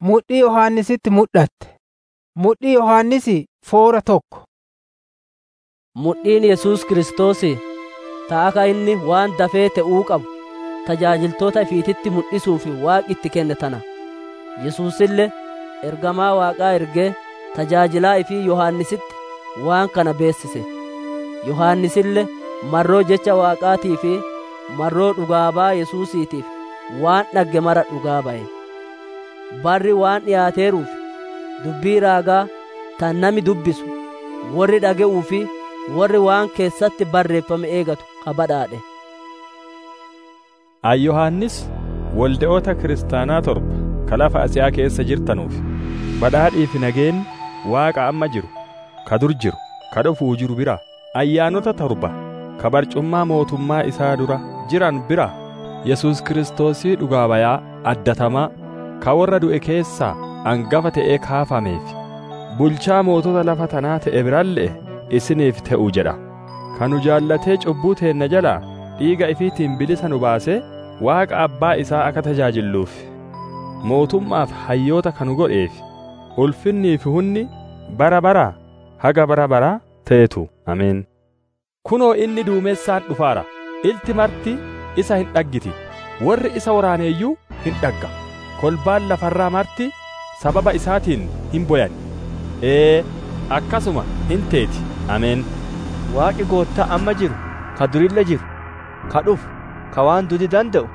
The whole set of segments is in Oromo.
mudhii Yohannisitti mul'atte. Mudhii Yohannisi foora tokko. Mudhiin Yesuus Kiristoos ta'a akka inni waan dafee ta'uu qabu tajaajiltoota ifiititti mul'isuuf waaqi itti kenne tana. Yesuusillee ergamaa waaqaa ergee tajaajilaa ifii Yohannisitti waan kana beessise. Yohannisillee marroo jecha waaqaatii fi marroo dhugaabaa Yesuusiitiif waan dhagge mara dhugaa ba'e. Barri waan dhiyaateeruuf dubbii raagaa tan nami dubbisu warri dhaga'uu fi warri waan keessatti barreeffame eegatu kabadhaadhe. An Yohaannis walde'oota kiristaanaa torba ka lafa Asiyaa keessa jirtanuuf badhaadhii fi nageenyi Waaqa amma jiru, ka dur jiru, ka dhufuu jiru bira, ayyaanota torba ka barcummaa mootummaa isaa dura jiran bira, Yesuus Kiristoosii dhugaa bayaa addatamaa ka warra du'e keessaa angafa ta'ee kaafameef bulchaa mootota lafa tanaa ta'e biralle'e isiniif ta'u jedha. Kan nu jaallatee cubbuu teenna jalaa dhiiga ifiitiin bilisa nu baasee Waaqa abbaa isaa akka tajaajilluuf mootummaaf hayyoota kanu godheef ulfinnii fi hunni bara baraa haga bara baraa ta'etu ameen. Kunoo inni duumessaan dhufaara ilti marti isa hin dhaggiti warri isa waraaneeyyuu hin dhagga kolbaan lafarraa marti sababa isaatiin hin boyan ee akkasuma hin teeti ameen. Waaqi goottaa amma jiru ka durille jiru ka dhufu ka waan dudi danda'u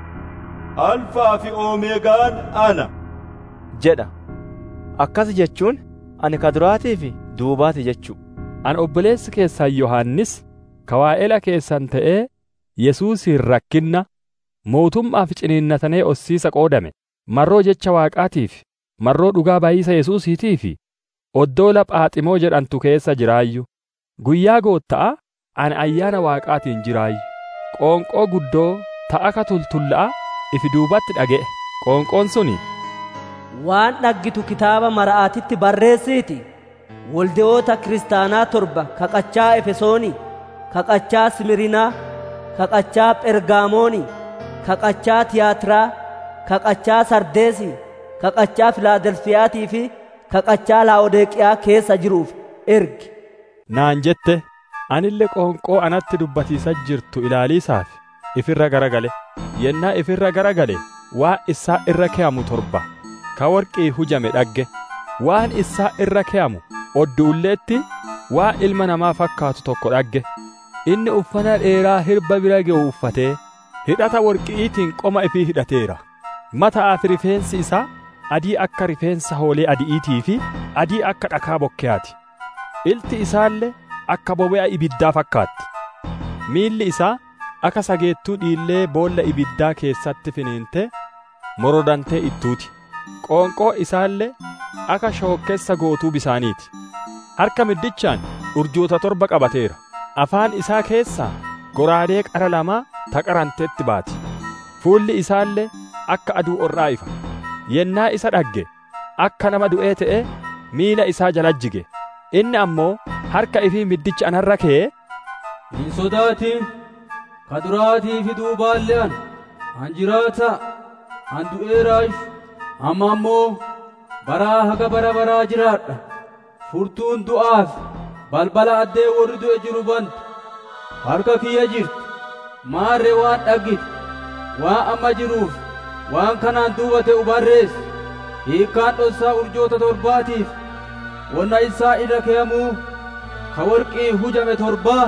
alfaa fi oomeegaan ana jedha akkas jechuun ani ka duraatii fi duubaati jechuu An obboleessi keessan Yohaannis ka waa'ela keessan ta'ee Yesuusiin rakkinna mootummaaf ciniinnatanee ossiisa qoodame marroo jecha Waaqaatiif marroo dhugaa baay'isa Yesuusiitii fi oddoola Phaaximoo jedhantu keessa jiraayyu guyyaa gootta'a ani ayyaana Waaqaatiin jiraayyu qoonqoo guddoo ta'a ka tultulla'a ifi duubatti dhaga'e qoonqoon suni waan dhaggitu kitaaba mara'aatitti barreessiiti walde'oota kiristaanaa torba kaqachaa efesoonii kaqachaa simirinaa kaqachaa phergaamoonii kaqachaa tiyaatiraa kaqachaa sardeesii kaqachaa filaadelfiyaatii fi kaqachaa laa'odeeqiyaa keessa jiruuf ergi naan jette anille qoonqoo anatti dubbatiisa jirtu ilaaliisaaf ifirra garagale yennaa ifirra garagale waan isaa irra ke'amu torba ka warqii hujame dhagge waan isaa irra ke'amu odduulleetti waa ilma namaa fakkaatu tokko dhagge inni uffata dheeraa hirba bira ga'u uffatee hidhata warqiitiin qoma ifii hidhateera mataa fi rifeensi isaa adii akka rifeensa hoolee adi'iitii fi adii akka dhakaa bokkeyaati ilti isaallee akka bobe'a ibiddaa fakkaatti miilli isaa akka sageettuu dhiillee boolla ibiddaa keessatti finiinte morodantee ittuuti qoonqoo isaallee akka shookkessa gootuu bisaaniiti harka middichaan urjoota torba qabateera afaan isaa keessaa goraadee qara lamaa taqaranteetti baati fuulli isaallee akka aduu orraa ifa yennaa isa dhagge akka nama du'ee ta'e miila isaa jalajjige inni ammoo harka ifii middicha anarra kee hin sodaatin ka duraatii fi duubaallee an an jiraata an du'eeraash amma ammoo baraa haga bara baraa jiraadha furtuun du'aaf balbala addee warri du'e jiru bantu harka kiyya jirti maarree waan dhaggite waan amma jiruuf waan kanaan duuba ta'u barreessi hiikkaan dhossaa urjoota torbaatiif wonna isaa irra keeyamuu ka warqii hujame torbaa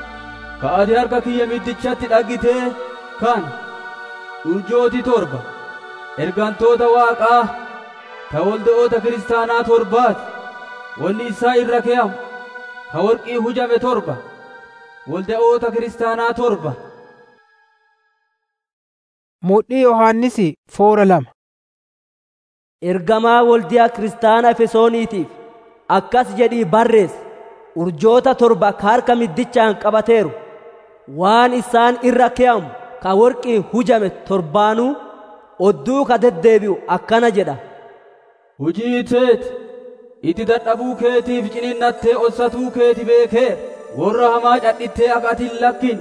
ka ati harka kiyya middichatti dhaggitee kan urjooti torba ergantoota waaqaa ta walde'oota kiristaanaa torbaati wanni isaa irra keeyamu ka warqii hujame torba walde'oota kiristaanaa torba Mudhii Yohaannisi foora lama. Ergamaa waldiyaa kiristaana Efesooniitiif akkas jedhii barreessi urjoota torba ka harka middichaan qabateeru waan isaan irra keeyamu ka warqii hujame torbaanuu odduu ka deddeebi'u akkana jedha. Hujii teeti itti dadhabuu keetiif ciniinnattee ossatuu keeti beekee warra hamaa cadhittee akka ati hin lakkin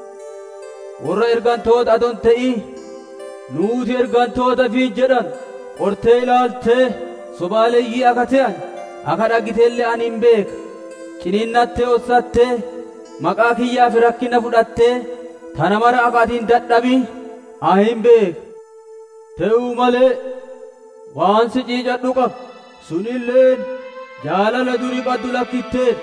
warra ergantoota adon ta'ii nuuti ergantoota fiin jedhan qortee ilaaltee sobaaleeyyii akka ta'an akka dhaggiteellee ani hin beeka ciniinnattee ossattee maqaa kiyyaaf rakkina fudhattee tana mara akka ati hin dadhabin ani hin beeka ta'uu malee waan si ciicadhu qaba sunilleen jaalala durii qaddu lakkitteedha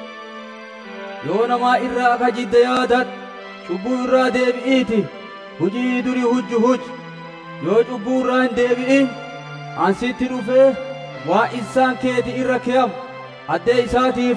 yoo namaa irraa akka jidde yaadan cubbuu irraa deebi'iiti hujii durii hujju huji yoo cubbuu irraa hin deebi'in ansitti dhufee waa isaan keeti irra ke'amu addee isaatii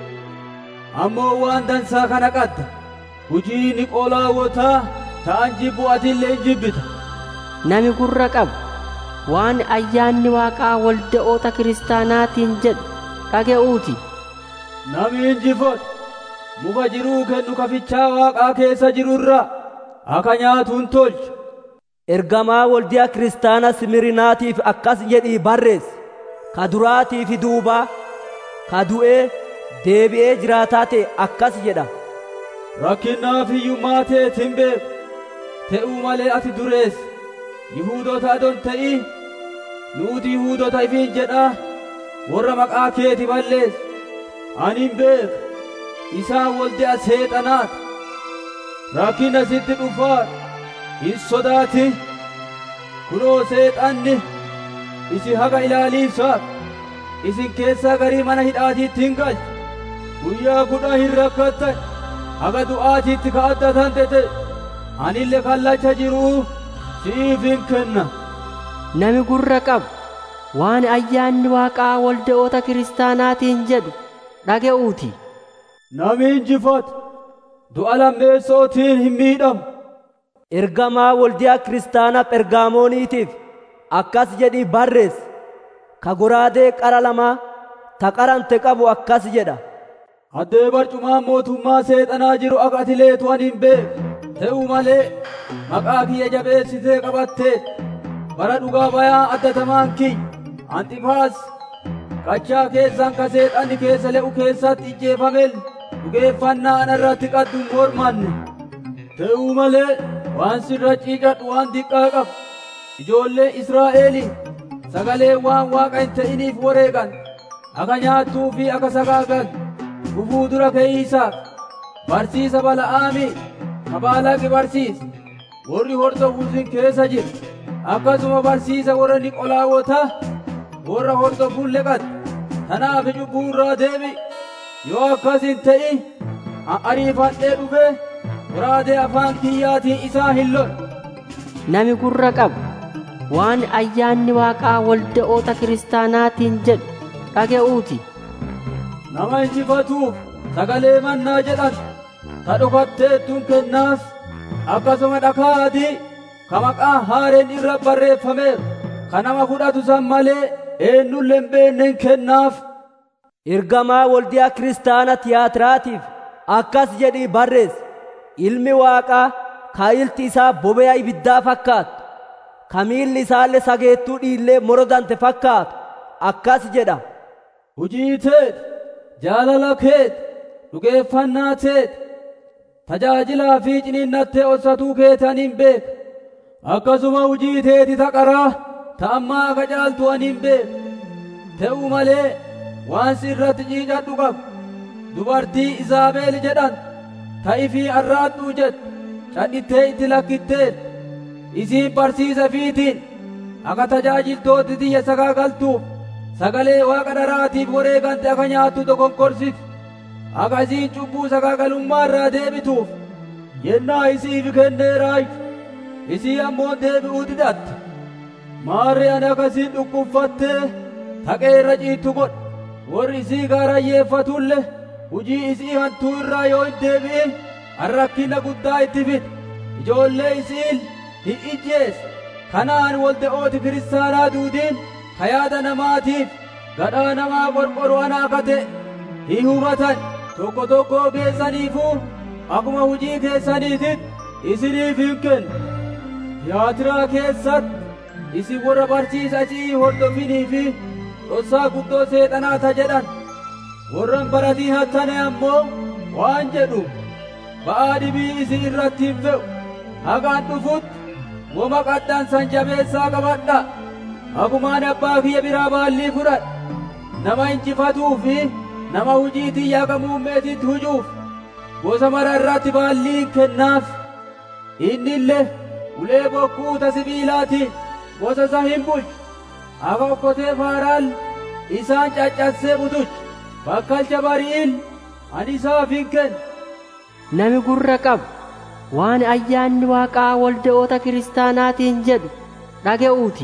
fuudha ammoo waan dansaa kana qadda hujii niqoolaawotaa ta'an jibbu atillee hin jibbita Nami gurra qabu waan ayyaanni waaqaa walda'oota kiristaanaatiin jedhu dhaga'uuti. Nami injifatu muka jiruu kennu kafichaa waaqaa keessa jiru irraa akka nyaatu hin tolchu. Ergamaa waldiyaa kiristaana Simirinaatiif akkas jedhii barreessi. Ka duraatii fi duubaa, ka du'ee deebi'ee jiraataa ta'e akkas jedha. Rakkinnaa fi hiyyummaa teet hin beeku. Ta'uu malee ati dureessa. Yihuudoota adon ta'ii nuuti Yihuudoota ifiin jedhaa warra maqaa keeti balleessu. Ani hin beeku. Isaan waldi'a seexanaati. Rakkina sitti dhufaa hin sodaatin. Kunoo seexanni isin haga ilaaliisaaf isin keessaa garii mana hidhaatiitti hin galchu. Guyyaa kudha hin rakkattan haga du'aatiitti ka addatan tete anillee kallacha jiruu siif hin kenna. Nami gurra qabu waan ayyaanni waaqaa walda'oota kiristaanaatiin jedhu dhaga'uuti. Nami injifatu du'a lammeessootiin hin miidhamu. Ergamaa waldiyaa kiristaana Phergaamooniitiif akkas jedhii barreessi. Ka goraadee qara lamaa ta qarante qabu akkas jedha. Addee barcumaan mootummaa seexanaa jiru akka ati leetu ani hin beeku. Ta'u malee maqaa kiyya jabeessitee qabattee bara dhugaa bayaa addatamaan kiyya Anxifaas qachaa keessan ka seexanni keessa le'u keessatti ijjeefamel dhugeeffannaa anarratti qaddu hin mormanne. Ta'uu malee waan sirra ciicadhu waan diqqaa qabu. Ijoollee Israa'eelii sagalee waan waaqa hin ta'iniif wareegan akka nyaattuu fi akka sagaagan gufuu dura keeysaaf barsiisa bala'aamii ka baalaqi barsiisa warri hordofuusin keessa jiru akkasuma barsiisa warra niqolaawotaa warra hordofuun leqate tanaaf cubbuu irraa deebi yoo akkas hin ta'in ariifadhee dhufee goraadee afaan kiyyaatiin isaa hin lolu. Nami gurra qabu waan ayyaanni waaqaa walda'oota kiristaanaatiin jedhu dhaga'uuti. Nama injifatuuf sagalee mannaa jedhan ta dhokatteettuun kennaaf akkasuma dhakaa adii ka maqaa haareen irra barreeffameeru ka nama fudhatu san malee eenyullee hin beenneen kennaaf. Ergamaa waldiyaa kiristaana tiyaatiraatiif akkas jedhii barreessi. Ilmi waaqaa ka ilti isaa bobe'a ibiddaa fakkaatu. ka miilli isaallee sageettuu dhiillee morodante fakkaatu akkas jedha. Hujii teet, jaalala keet, dhugeeffannaa teet, tajaajilaa fi ciniinnattee ossatuu keetaniin beeka. Akkasuma hujii teeti ta qaraa ta ammaa akka caaltu aniin beeka. Ta'u malee waan si irratti ciicadhu qabu. Dubartii Izaabeel jedhan ta ifii arraadhuu jettu cadhittee itti lakkitteedha. isiin barsiisa fiitiin akka tajaajiltooti tiyya sagaagaltuuf sagalee waaqa dharaatiif wareegante akka nyaattu dokonkorsiti akka isiin cubbuu sagaagalummaa irraa deebituuf yennaa isiif kenneeraayu isii ammoo deebi'uu didatte maarri ani akkasiin dhukkubfattee taqee irra ciittu godha warri isii gaarayyeeffatulle hujii isii hantuu irraa yoo hin deebi'in arrakkina guddaa itti fida ijoollee isiin hin ijjeesse kanaan walda'ooti kiristaanaa duudiin ka yaada namaatiif gadhaa namaa qorqoru anaa akka ta'e hin hubatan tokko tokkoo keessaniifuu akkuma hujii keessaniitiin isiniif hin kennu tiyaatiraa keessatti isin warra barsiisa achii hordofinii fi dhossaa guddoo seexanaata jedhan warran baratii hattane ammoo waan jedhu ba'aa dhibii isin irratti hin fe'u hagaan dhufutti woma qadhaan san jabeessaa qabadha Akumaan abbaa kiyya biraa baallii fudhadha. Nama injifatuu fi nama hujii tiyyaa akka muummeetitti hujuuf gosa mara irratti baallii kennaaf. Inni illee ulee bokkuuta sibiilaatiin gosa isa hin bulchu. Akka okkotee faaraal isaan caccassee butuchu. Bakkalcha bari'il ani isaaf hin kennu. Nami gurra qabu waan ayyaanni waaqaa walda'oota kiristaanaatiin jedhu dhaga'uuti.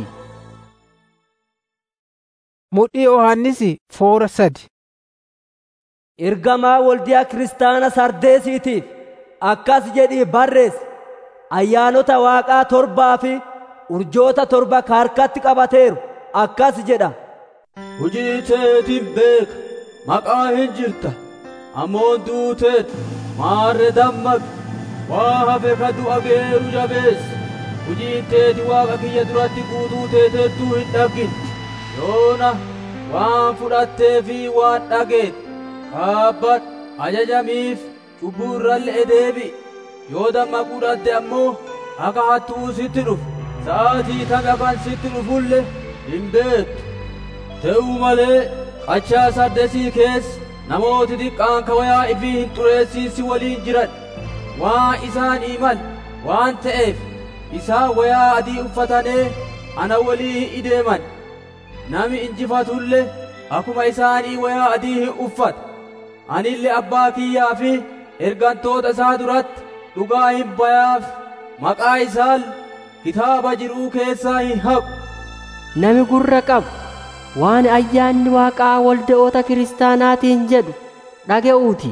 Mudhii Yohaannisi foora sadi. Ergamaa waldiyaa kiristaana sardeesiitiif akkas jedhii barreessi. Ayyaanota waaqaa torbaa fi urjoota torba ka harkatti qabateeru akkas jedha. Hujii teetiin beeka maqaa hin jirta ammoon duuteet maarre dammaqi waa hafe ka du'a geeru jabeessi hujii teeti waaqa kiyya duratti guutuu teeteettuu hin dhaggin yoona waan fudhattee fi waan dhageet kaabbadhu ajajamiif cubbuu irralle deebi yoo dammaquu dhadde ammoo akka hattuu sitti dhufu sa'aatii tami akan sitti dhufulle hin beektu Ta'uu malee qachaa sardesii keessa namooti xiqqaan ka wayaa ifii hin xureessiin si waliin jiran waan isaan imal waan ta'eef isaan wayaa adii uffatanee ana walii ideeman nami injifatullee akkuma isaanii wayaa adii hin uffata anillee abbaa kiyyaa fi ergantoota isaa duratti dhugaa hin bayaaf maqaa isaan kitaaba jiruu keessaa hin haqu. Nami gurra qabu waan ayyaanni waaqaa walda'oota kiristaanaatiin jedhu dhaga'uuti.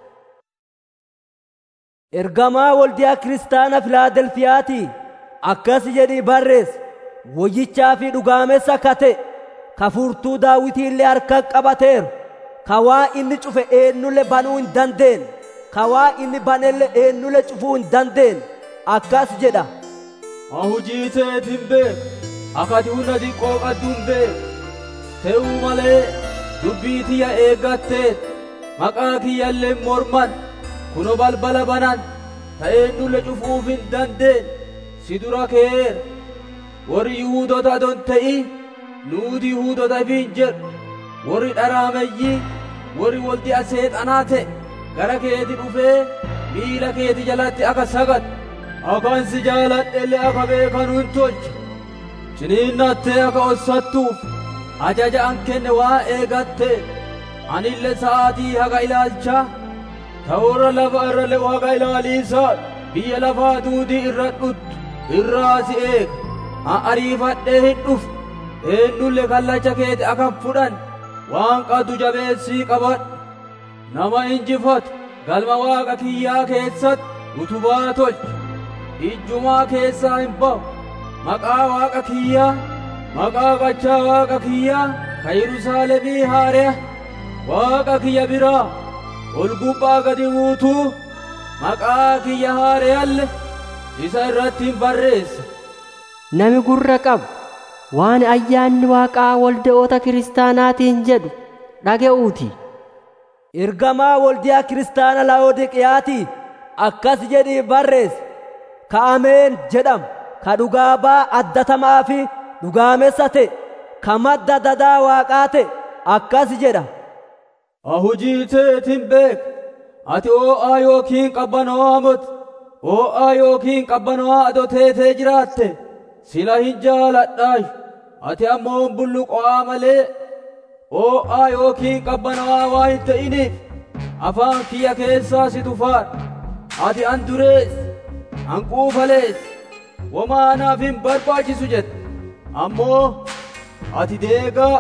Ergamaa waldiyaa kiristaana Filaadelfiyaatii akkas jedhii barreessi. Woyyichaa fi dhugaamessa kate ka furtuu daawitii illee harka qabateeru ka waa inni cufe eenyulle banuu hin dandeenye ka waa inni banelle eenyulle cufuu hin dandeenye akkas jedha. Hujii teetiin beeka akati hunda xiqqoo qadduun beeka. Ta'uu malee dubbii tiyya eeggatteet maqaa kiyyallee morman kuno balbala banan ta'ee nulle cufuuf hin dandeenye si dura keera warri Yihuudota adon ta'i nuuti Yihuudota ifiin jedhu warri dharaameyyii warri waldi'a seexanaa ta'e gara keeti dhufee miila keeti jalatti akka sagadu akan si jaaladhelle akka beekanu hin tolchu ciniinnattee akka ossattuuf ajaja an kenne waa eegatte anille sa'aatii haga ilaalchaa ta'urra lafa irra le'u haga ilaaliisaa biyya lafaa duudii irra dhuttu irraa si eega an ariifadhee hin dhufu eenyulle kallacha keeti akan fudhan waan qaddu jabeessii qabadhu nama injifatu galma waaqa kiyyaa keessatti utubaa tolchu ijjumaa keessaa hin ba'u maqaa waaqa kiyyaa maqaa qachaa waaqa kiyyaa ka Yerusaalemii haareya waaqa kiyya biraa ol gubbaa gadi buutuu maqaa kiyya haareyalle isa irratti hin barreessa. Nami gurra qabu waan ayyaanni waaqaa walda'oota kiristaanaatiin jedhu dhaga'uuti. Ergamaa waldiyaa kiristaana Laawodiqiyaatii akkas jedhii barreessi. Ka Ameen jedhamu ka dhugaa baa addatamaa fi dhugaamessa ta'e ka madda dadaa waaqaa ta'e akkas jedha. Hujii teetiin beeka ati oo'aa yookiin qabbano'aa moti oo'aa yookiin qabbano'aa adoo teetee jiraatte sila hin jaaladhaayu ati ammoo bulluqo'aa malee oo'aa yookiin qabbano'aa waa hin ta'iniif afaan kiyya keessaa si tufaadha ati an durees an quufalees womaa naaf hin barbaachisu jette ammoo ati deegaa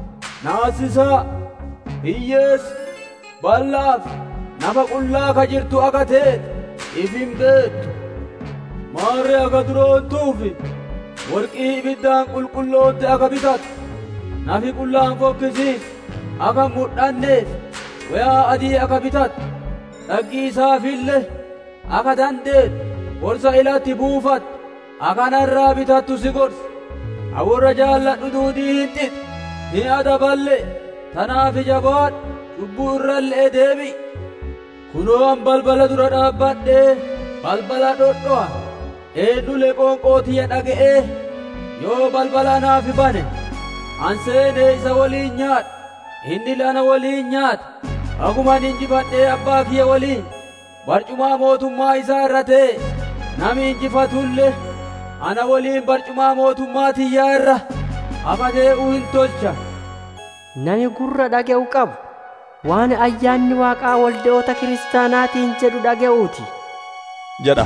naasisaa hiyyeessa bal'aaf nafa qullaa ka jirtu akka teete if hin beektu maarree akka duroontuufi warqii ibiddaan qulqullootte akka bitatu nafi qullaan fokkisiis akka mudhanneef wayaa adii akka bitatu dhaggii isaafillee akka dandeetu gorsa ilatti buufattu akka narraa bitattu si gorsa awwarra jaalladhu duudii hin xixu hin adaballe tanaaf jabaadhu cubbuu irrallee deebi kunoo an balbala dura dhaabbadhee balbala dhodho'a eenyulee qoonqoo tiyya dhaga'ee yoo balbala naaf bane an seenee isa waliin nyaadha inni lana waliin nyaata aguman injifadhee abbaa kiyya waliin barcumaa mootummaa isaa irra ta'e nami injifatullee ana waliin barcumaa mootummaa tiyyaa irra afatee'uu hin tolcha Nami gurra dhaga'u qabu waan ayyaanni waaqaa walde'oota kiristaanaatiin jedhu dhaga'uuti. jedha.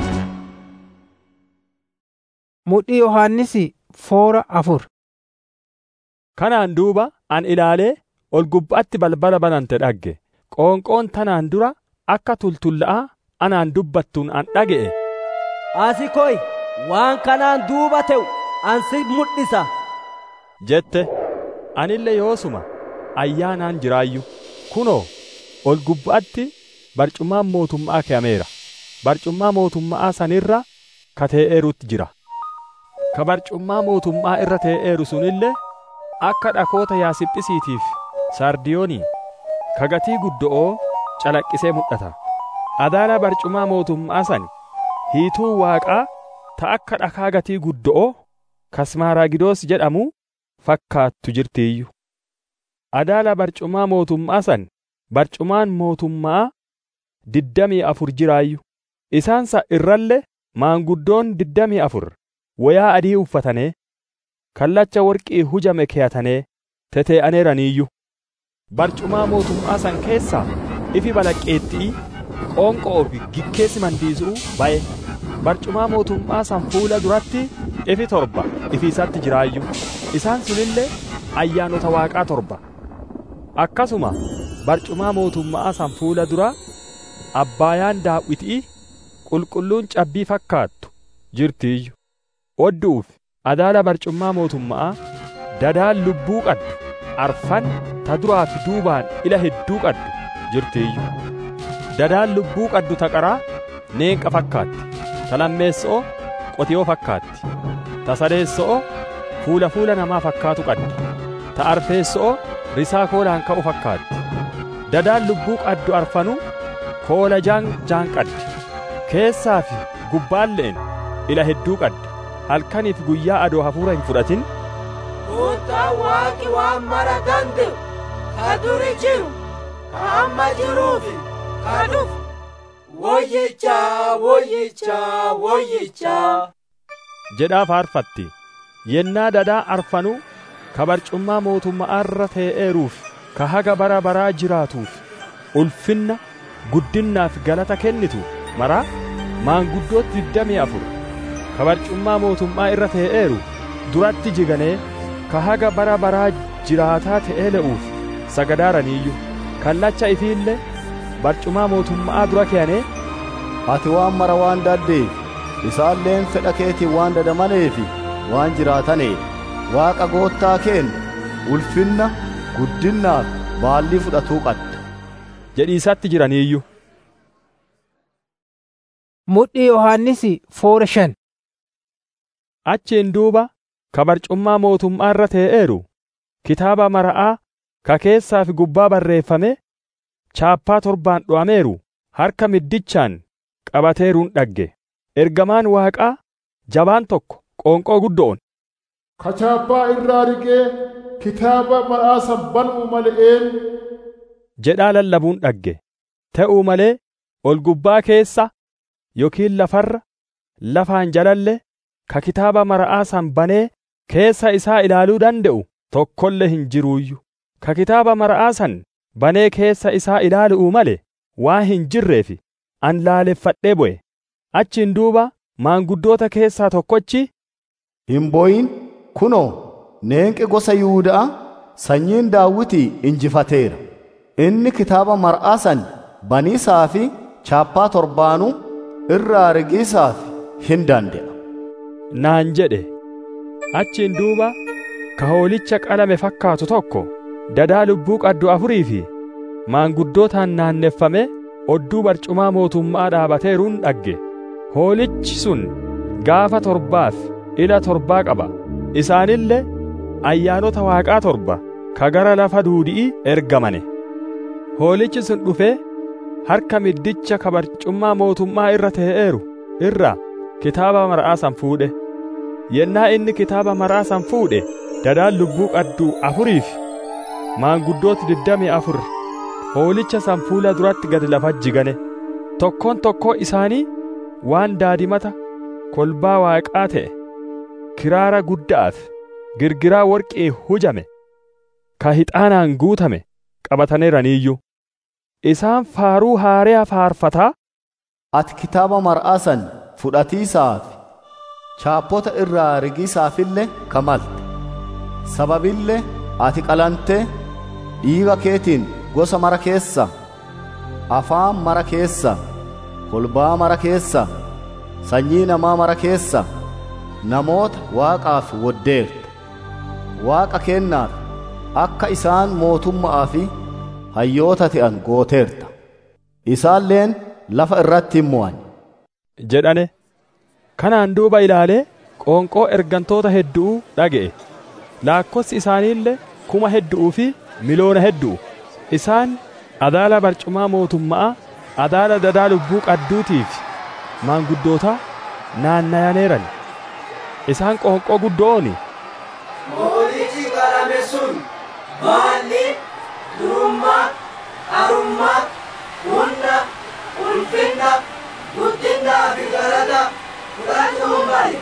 Mudhii Yohaannisi foora afur. Kanaan duuba an ilaalee ol gubbaatti balbala banante dhagge. Qoonqoon tanaan dura akka tultulla'aa anaan dubbattuun an dhaga'e. Asi koy waan kanaan duuba ta'u an si mul'isa. jette anillee yoosuma ayyaanaan jiraayyu kunoo ol gubbaatti barcumaan mootummaa ke'ameera barcummaa mootummaa sanirra ka tee'eerutti jira ka barcummaa mootummaa irra tee'eeru sunillee akka dhakoota yaasiphisiitiif sardiyoonii ka gatii guddo'oo calaqqisee mul'ata adaala barcumaa mootummaa san hiituu waaqaa ta akka dhakaa gatii guddo'oo kasmaaraagidoos jedhamu fakkaattu jirtiiyyu adaala barcumaa mootummaa san barcumaan mootummaa diddamii afur jiraayyu isaansa irralle maanguddoon diddamii afur wayaa adii uffatanee kallacha worqii hujame keeyatanii tetee'aneeraniiyyu barcumaa mootummaa san keessaa ifi balaqqeettii qoonqoo fi gikkeessi mandiisuu ba'e barcumaa mootummaa san fuula duratti ifi torba ifiisatti jiraayyu isaan sunillee ayyaanota waaqaa torba akkasuma barcumaa mootummaa san fuula dura abbaayaan daawwitii qulqulluun cabbii fakkaattu jirtiiyyu odduuf adaala barcummaa mootummaa dadaan lubbuu qaddu arfan ta duraa fi duubaan ila hedduu qaddu jirtiiyyu dadaan lubbuu qaddu ta qaraa neenqa fakkaatti ta lammeessoo qotiyoo fakkaatti ta sadeessoo fuula fuula namaa fakkaatu qaddi ta arfeessoo risaa koolaan ka'u fakkaatti dadaan lubbuu qaddu arfanu koola jaan jaan qaddi keessaa fi gubbaalleen ila hedduu qaddi halkaniif guyyaa adoo hafuura hin fudhatin Gooftaan waaqi waan mara danda'u ka duri jiru ka amma jiruu fi ka dhufu woyyichaa woyyichaa woyyichaa jedhaa faarfatti yennaa dadaa arfanuu ka barcummaa mootummaa irra tee'eeruuf ka haga bara baraa jiraatuuf ulfinna guddinnaaf galata kennitu maraa maanguddooti digdamii afur ka barcummaa mootummaa irra tee'eeru duratti jiganee ka haga bara baraa jiraataa ta'ee le'uuf sagadaaraniiyyu kallacha ifiillee barcumaa mootummaa dura keeyanii Ati waan mara waan daddeef isaalleen fedha keetiin waan dadamaneefi waan jiraataneef waaqa goottaa kennu ulfinna guddinnaaf baallii fudhatuu qadda. jedhiisatti jiraniiyyu. Mudhii Yohaannisi foora shan. Achiin duuba ka barcummaa mootummaa irra tee'eeru kitaaba mara'aa ka keessaa fi gubbaa barreeffame chaappaa torbaan dho'ameeru harka middichaan qabateeruun dhagge ergamaan waaqaa jabaan tokko qoonqoo guddoon Kachaappaa irraa riqee kitaaba mar'aa banuu mal'een jedhaa lallabuun dhagge ta'uu malee ol gubbaa keessa yookiin lafarra lafaan jalalle ka kitaaba mar'aa san banee keessa isaa ilaaluu danda'u tokkollee hin jiruuyyu ka kitaaba mar'aa san banee keessa isaa ilaalu'uu male waan hin jirreefi an laaleffadhee bu'e achiin duuba maanguddoota keessaa tokkochi Hin bo'in kunoo neenqi gosa Yihuudaa sanyiin daawwitii injifateera. Inni kitaaba mar'aa san baniisaa fi chaappaa torbaanuu irraa riqiisaaf hin danda'a. naan jedhe achiin duuba ka hoolicha qalame fakkaatu tokko dadaa lubbuu qaddu afurii fi maanguddootaan naanneffame odduu barcumaa mootummaa dhaabateeruun dhagge hoolichi sun gaafa torbaaf ila torbaa qaba isaanillee ayyaanota waaqaa torba ka gara lafa duudi'i ergamane hoolichi sun dhufee harka middicha ka barcummaa mootummaa irra tee'eeru irra kitaaba mar'aa san fuudhe yennaa inni kitaaba maraa san fuudhe dadaan lubbuu qadduu afuriif maanguddooti digdamii afur hoolicha san fuula duratti gad lafa jigane tokkoon tokkoo isaanii waan daadimata kolbaa waaqaa ta'e kiraara guddaaf girgiraa worqii hujame ka hixaanaan guutame qabataniiraniiyyu isaan faaruu haaraa faarfataa ati kitaaba mar'aa san fudhatiisaaf chaappota irraa rigiisaafillee kamalte sababillee ati qalante dhiiga keetiin gosa mara keessa afaan mara keessa kolbaa mara keessa sanyii namaa mara keessa namoota waaqaaf woddeerta waaqa kennaaf akka isaan mootummaa fi hayyoota ta'an gooteerta isaalleen lafa irratti hin mo'an jedhane kanaan duuba ilaalee qoonqoo ergantoota hedduu dhaga'e laakkossi isaaniillee kuma hedduu fi miloona hedduu isaan adaala barcumaa mootummaa adaala dadaa lubbuu qadduutiif maanguddoota naannayaneeran isaan qoonqoo guddooni Moorichi qarame sun maalli durummaa arummaa hunda ulfinna guddinaa fi galata fudhachuu male.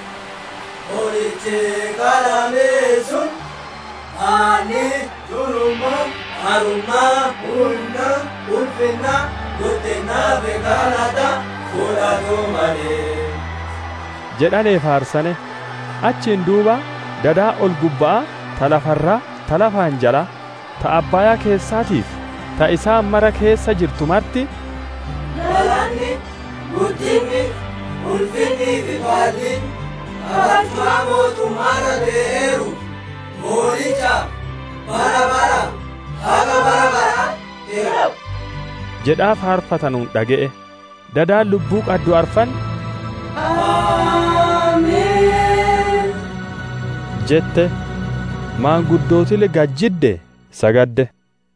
Moorichi qarame sun maalli durummaa arummaa hunda ulfinna guddinaa fi galata fudhachuu male. jedhanee faarsane achiin duuba dadaa ol gubbaa ta lafarraa ta lafaan jala ta abbaayaa keessaatiif ta isaan mara keessa jirtu marti Galanni, guddinni, ulfinni fi baalli kabajaa mootummaarra dee'eeru mooricha bara bara haga bara bara ta'u. jedhaa faarfatanuun dhaga'e dadaan lubbuu qaddu arfan Ameen. jette maanguddootile gajjidde sagadde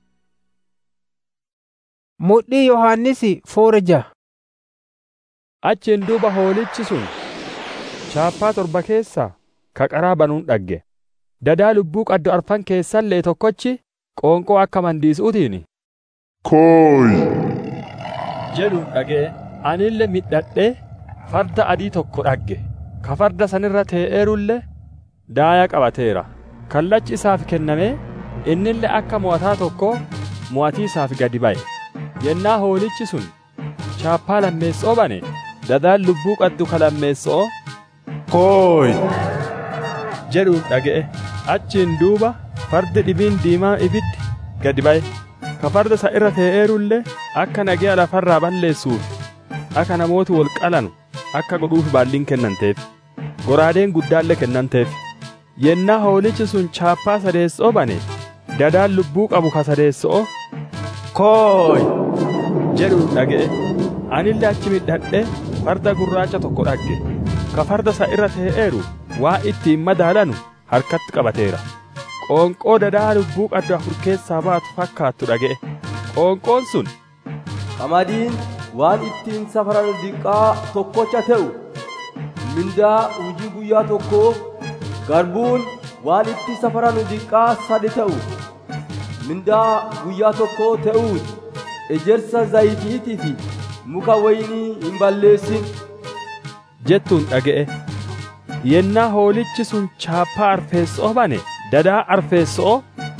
Mudhii Yohaannisi foora ja'a. achiin duuba hoolichi sun chaappaa torba keessaa ka qaraa banuun dhagge dadaa lubbuu qaddu arfan keessallee tokkochi qoonqoo akka mandiisuutiin Kooyi. jedhuun dhaga'e anille midhadhee farda adii tokko dhagge ka farda sanirra tee'eerullee daaya qabateera kallachi isaaf kennamee innille akka mo'ataa tokko mo'atii isaaf gadi ba'e yennaa hoolichi sun chaappaa lammeessoo bane dadaan lubbuu qaddu ka lammeessoo Kooyi. jedhuun dhaga'e achiin duuba fardi dhibiin diimaa ibiddi gadi ba'e ka farda isa irra tee'eerullee akka nagaya lafarraa balleessuuf akka namooti wal qalanu akka godhuuf baalliin kennanteef goraadeen guddaallee kennanteef yennaa hoolichi sun chaappaa sadeessoo bane dadaan lubbuu qabu ka sadeessoo Kooyi. jedhuun dhaga'e anillee achi midhadhee farda gurraacha tokko dhagge ka farda isa irra tee'eeru waa ittiin madaalanu harkatti qabateera qoonqoo dadaa lubbuu qaddu afur keessaa baatu fakkaattu dhaga'e qoonqoon sun Qamadiin waan ittiin safaran diqqaa tokkocha ta'u mindaa hojii guyyaa tokkoo garbuun waan itti safaran diqqaa sadi ta'u mindaa guyyaa tokkoo ta'uun ejersa zayitiitii fi muka waynii hin balleessin jettuun dhaga'e yennaa hoolichi sun chaappaa arfeessoo bane dadaa arfeessoo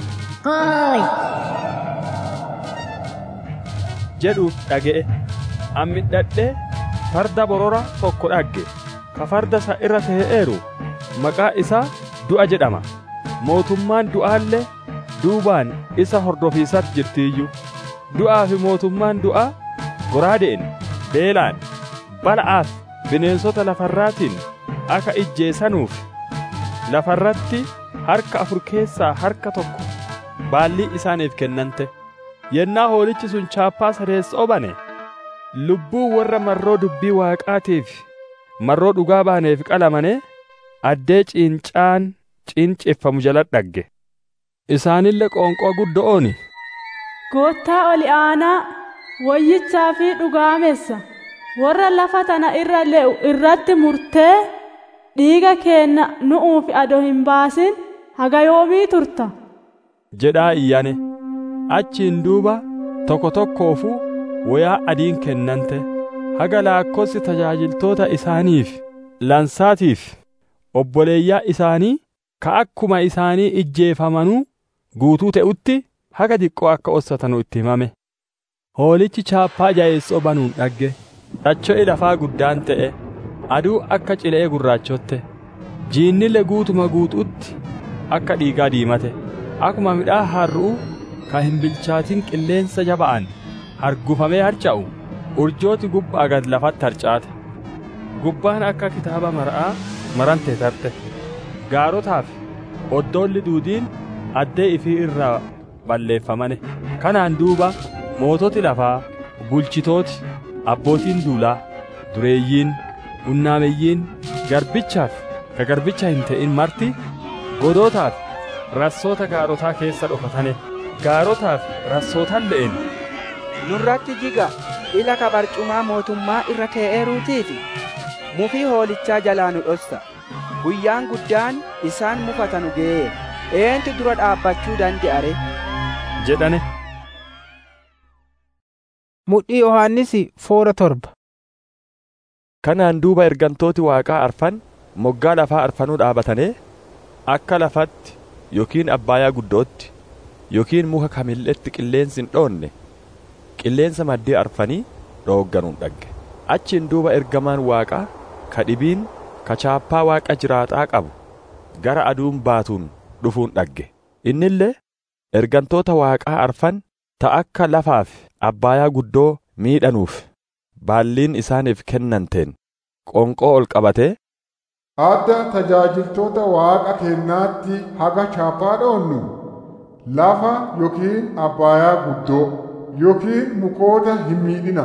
jedhuuf dhaga'e ammidhadhee farda borora tokko dhagge ka farda isa irra tee'eeru maqaa isaa du'a jedhama mootummaan du'aallee duubaan isa hordofiisatti jirtiiyyu du'aa fi mootummaan du'aa goraadeen beelaan bala'aaf bineensota lafarraatiin akka ijjeessanuuf lafarratti harka afur keessaa harka tokko baallii isaaniif kennante yennaa hoolichi sun chaappaa sadeessoo bane lubbuu warra marroo dubbii waaqaatiif marroo dhugaa baaneef qalamane addee ciincaan ciinceffamu jala dhagge isaanillee qoonqoo guddo'ooni Goottaa oli aanaa wayyichaa fi dhugaamessa warra lafa tana irra le'u irratti murtee dhiiga keenna nu'uuf ado hin baasin haga yoomii turta jedhaa iyyane achiin duuba tokko tokkoofuu wayaa adiin kennante haga laakkosi tajaajiltoota isaaniif lansaatiif obboleeyyaa isaanii ka akkuma isaanii ijjeefamanuu guutuu ta'utti haga xiqqoo akka ossatanu itti himame hoolichi chaappaa jayeessoo banuun dhagge dhacho'i lafaa guddaan ta'e aduu akka cilee gurraachotte jiinnille guutuma guutuutti akka dhiigaa diimate akkuma midhaa harru'u ka hin bilchaatin qilleensa jaba'an hargufamee harca'u urjooti gubbaa gad lafatti harcaate gubbaan akka kitaaba mar'aa marante tarte gaarotaaf oddoolli duudiin addee ifii irraa balleeffamane kanaan duuba moototi lafaa bulchitooti abbootiin duulaa dureeyyiin unnaameyyiin garbichaaf ka garbicha hin ta'in marti godootaaf rassoota gaarotaa keessa dhokatane gaarotaaf rassootan le'en nurratti jiga ila ka barcumaa mootummaa irra tee'eeruutiifi mufii hoolichaa jalaa nu dhossa guyyaan guddaan isaan mufatanu ga'ee eentu dura dhaabbachuu dande'are jedhane mudhii yohaannisi foora torba kanaan duuba ergantooti waaqaa arfan moggaa lafaa arfanuu dhaabatanii akka lafatti yookiin abbaayaa guddootti yookiin muka kamilletti qilleensi hin dhoonne qilleensa maddee arfanii dhoogganuun dhagge achiin duuba ergamaan waaqaa ka dhibiin ka chaappaa waaqa jiraataa qabu gara aduun baatuun dhufuun dhagge innillee ergantoota waaqaa arfan ta akka lafaaf abbaayaa guddoo miidhanuuf baalliin isaaniif kennanteen qonqoo ol qabatee adda tajaajiltoota waaqa kennaatti haga chaappaa dhoonnu lafa yookiin abbaayaa guddoo yookiin mukoota hin miidhina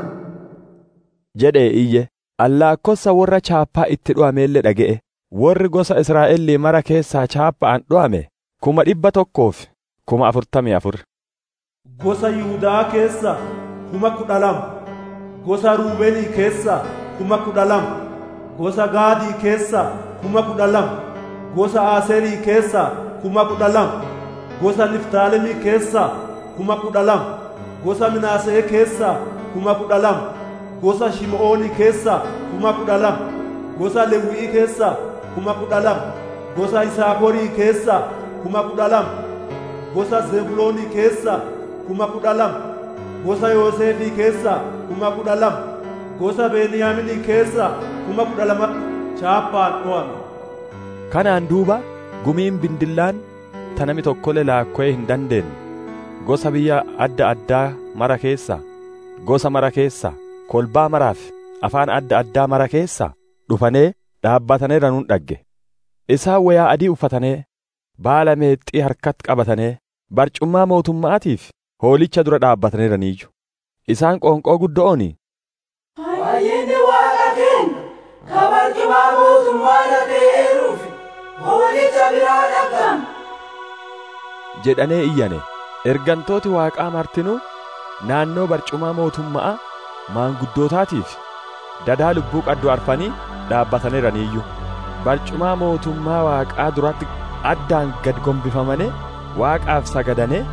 jedhee iyye allaakkossa warra chaappaa itti dho'ameelle dhaga'e warri gosa israa'elii mara keessaa chaappa'an dho'ame kuma dhibba tokkoof kuma afurtamii afur gosa yihudaa keessa kuma kudha lama gosa ruubeenii keessa kuma kudha lama gosa gaadii keessa kuma kudha lama gosa aaserii keessa kuma kudha lama gosa niftaalemii keessa kuma kudha lama gosa minaasee keessa kuma kudha lama gosa shim'oonii keessa kuma kudha lama gosa lewwii keessa kuma kudha lama gosa isaakorii keessa kuma kudha lama gosa zebuloonii keessa kuma kudha lama gosa yooseefii keessa kuma kudha lama gosa beniyaaminii keessa kuma kudha lama chaappaan dho'ame kanaan duuba gumiin bindillaan ta nami tokkole laakko'ee hin dandeenye gosa biyya adda addaa mara keessa gosa mara keessa kolbaa maraaf afaan adda addaa mara keessa dhufanee dhaabbatanee ranuun dhagge isaan wayaa adii uffatanee baala meexxii harkatti qabatanee barcummaa mootummaatiif hoolicha dura dhaabbataniiraniiyyu isaan qoonqoo guddo'ooni Fayyinni waaqa keenya ka barcumaa mootummaa dhaga'eeruuf hoolicha biraa dhaga'ama. jedhanee iyyane ergantooti waaqaa martinuu naannoo barcumaa mootummaa maanguddootaatiif dadaa lubbuu qaddu arfanii dhaabbataniiraniiyyu barcumaa mootummaa waaqaa duratti addaan gad gombifamane waaqaaf sagadane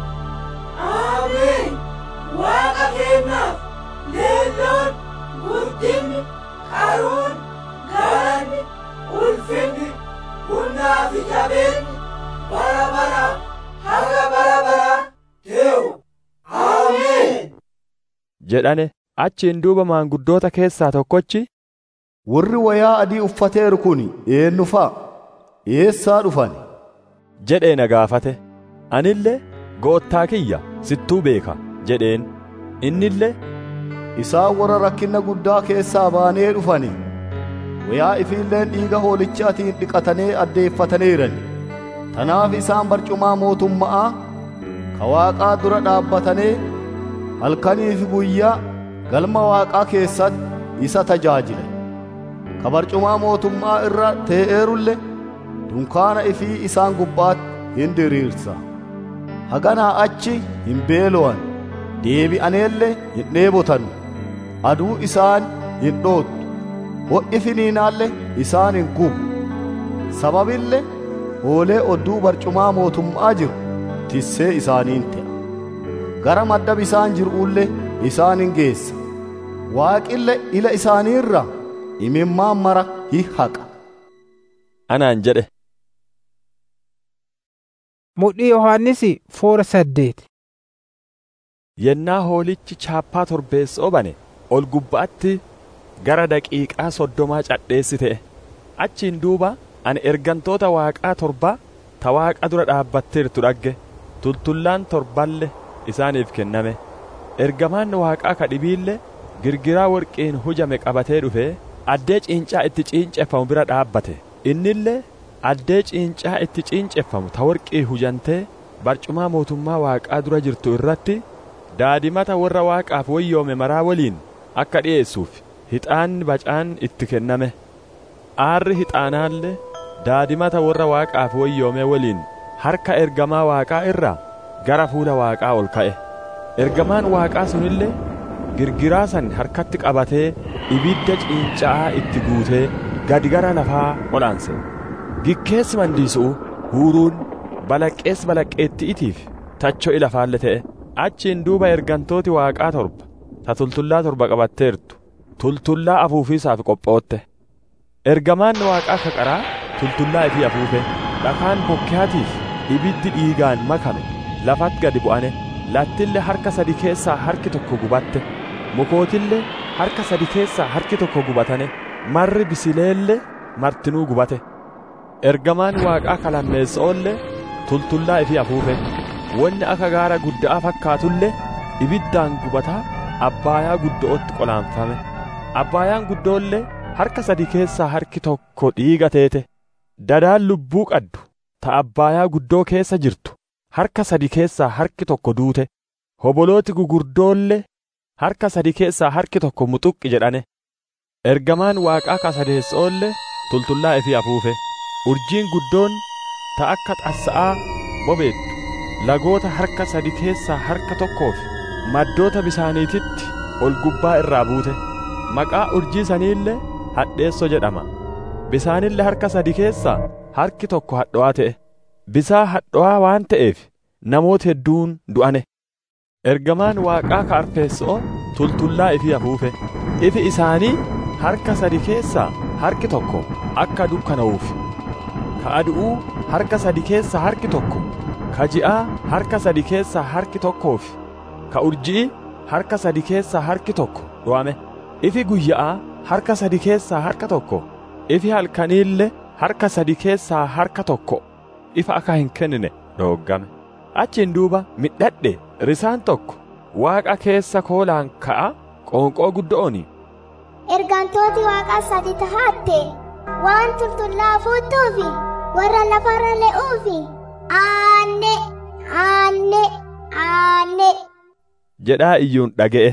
Ameen. Waaqa keenyaaf leelloon guddinni qaruun galanni ulfinni humnaa fi jabeenni bara bara haga bara bara ta'u. Ameen. jedhane achiin duuba maanguddoota keessaa tokkochi warri wayaa adii uffateeru kun eenyu fa'a eessaa dhufan jedhee na gaafate anillee goottaa kiyya sittuu beeka jedheen innillee isaan warra rakkina guddaa keessaa baanee dhufani wayaa ifiilleen dhiiga hoolichaatiin dhiqatanii addeeffataniiran tanaaf isaan barcumaa mootummaa ka waaqaa dura dhaabbatanii halkanii fi guyyaa galma waaqaa keessatti isa tajaajilan ka barcumaa mootummaa irra tee'eerulle dunkaana ifii isaan gubbaatti hin diriirsa haganaa achi hin beelo'an deebi'aneelle hin dheebotan aduu isaan hin dhoottu ho'i finiinaalle isaan hin gubu sababillee oolee odduu barcumaa mootummaa jiru tissee isaaniin ta'a gara madda bisaan jiruullee isaanin geessa waaqille ila isaaniirra imimmaan mara hi haqa anaan jedhe mudhii yohaannisi foora saddeet yennaa hoolichi chaappaa torbeessoo bane ol gubbaatti gara daqiiqaa soddomaa cadheessi ta'e achiin duuba ani ergantoota waaqaa torba ta waaqa dura dhaabbatteertu dhagge tultullaan torballe isaaniif kenname ergamaan waaqaa ka dhibiille girgiraa worqiin hujame qabatee dhufe addee ciincaa itti ciinceffamu bira dhaabbate innillee addee ciincaa itti ciinceffamu ta worqii hujantee barcumaa mootummaa waaqaa dura jirtu irratti daadimata warra waaqaaf wayyoome maraa waliin akka dhi'eessuuf hixaanni bacaan itti kenname aarri hixaanaallee daadimata warra waaqaaf wayyoome waliin harka ergamaa waaqaa irraa gara fuula waaqaa ol ka'e ergamaan waaqaa sunillee girgiraa san harkatti qabatee ibidda ciinca'aa itti guutee gadi gara lafaa olaanse gikkeessi mandiisu'u huuruun balaqqees balaqqeetti'itiif tacho'i lafaalle ta'e achiin duuba ergantooti waaqaa torba ta tultullaa torba qabatteertu tultullaa afuufiisaaf qophootte ergamaan waaqaa kaqaraa tultullaa ifii afuufe dhakaan bokkaatiif ibiddi dhiigaan makame lafatti gadi bu'ane lattillee harka sadi keessaa harki tokko gubatte mukootillee harka sadi keessaa harki tokko gubatane marri bisileellee martinuu gubate ergamaan waaqaa kalammeessa'ollee tultullaa ifii afuufe wanni akka gaara guddaa fakkaatullee ibiddaan gubataa abbaayaa guddootti qolaanfame abbaayaan guddoollee harka sadi keessaa harki tokko dhiiga teete dadaan lubbuu qaddu ta abbaayaa guddoo keessa jirtu harka sadi keessaa harki tokko duute hobolooti gugurdoollee harka sadi keessaa harki tokko muxuqqi jedhane ergamaan waaqaa kasadeessoollee tultullaa ifii afuufe urjiin guddoon ta akka xassa'aa bobeettu lagoota harka sadi keessaa harka tokkoof maddoota bisaaniititti ol gubbaa irraa buute maqaa urjii saniillee hadheesso jedhama bisaanillee harka sadi keessaa harki tokko hadho'aa ta'e bisaa hadho'aa waan ta'eef namoota hedduun du'ane ergamaan waaqaa ka arfeessoo tultullaa ifii afuufe ifi isaanii harka sadi keessaa harki tokko akka dukkana'uuf ka adu'uu harka sadi keessaa harki tokko ka ji'aa harka sadi keessaa harki tokkoof ka urji'i harka sadi keessaa harki tokko dho'ame ifi guyya'aa harka sadi keessaa harka tokko ifi halkaniille harka sadi keessaa harka tokko ifa akka hin kennine dhoggame achiin duuba midhadhe risaan tokko waaqa keessa koolaan ka'a qoonqoo guddo'oni ergantooti waaqaa sadi tahaatte waan tultullaa fuuttuufi warra lafarra le'uufi aanne aanne aanne jedhaa iyyuun dhaga'e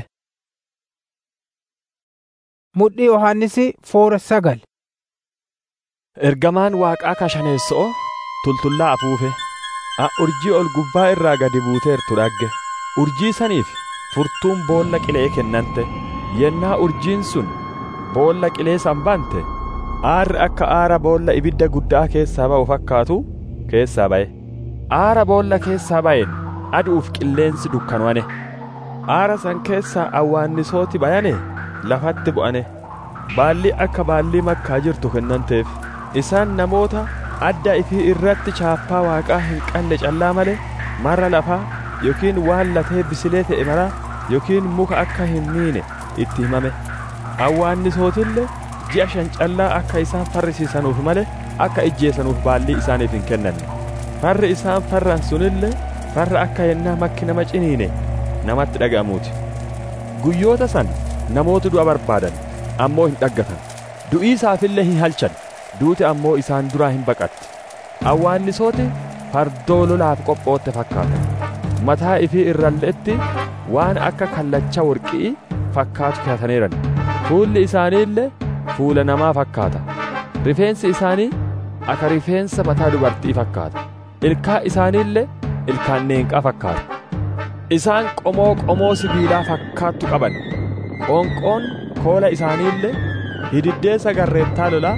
mudhii yohaannisi foora sagal ergamaan waaqaa kashaneessoo tultullaa afuufe a urjii ol gubbaa irraa gadi buuteertu dhagge urjii saniif furtuun boolla qilee kennante yennaa urjiin sun boolla qilee san bante aarri akka aara boolla ibidda guddaa keessaa ba'u fakkaatu keessaa ba'e aara boolla keessaa ba'een aduuf qilleensi dukkanwane aara san keessaa awwaannisooti bayane lafatti bu'ane baalli akka baallii makkaa jirtu kennanteef isaan namoota adda ifii irratti chaappaa waaqaa hin qabne callaa male marra lafaa yookiin waan latee bisilee ta'e maraa yookiin muka akka hin miine itti himame awwaannisootillee ji'a shan callaa akka isaan farrisiisanuuf male akka ijjeessanuuf baallii isaaniif hin kennanne farri isaan farran sunillee farra akka yennaa makki nama ciniine namatti dhaga'amuuti guyyoota san namoota du'a barbaadan ammoo hin dhaggatan du'ii isaafillee hin halchan duuti ammoo isaan duraa hin baqatti awwaannisooti fardoo lolaaf qophootte fakkaata mataa ifii irralleetti waan akka kallacha worqii fakkaatu kaataniiran fuulli isaaniillee fuula namaa fakkaata rifeensi isaanii akka rifeensa mataa dubartii fakkaata ilkaa isaaniillee ilkaan neenqaa fakkaata isaan qomoo qomoo sibiilaa fakkaattu qaban qoonqoon koola isaaniillee hididdeessa garreettaa lolaa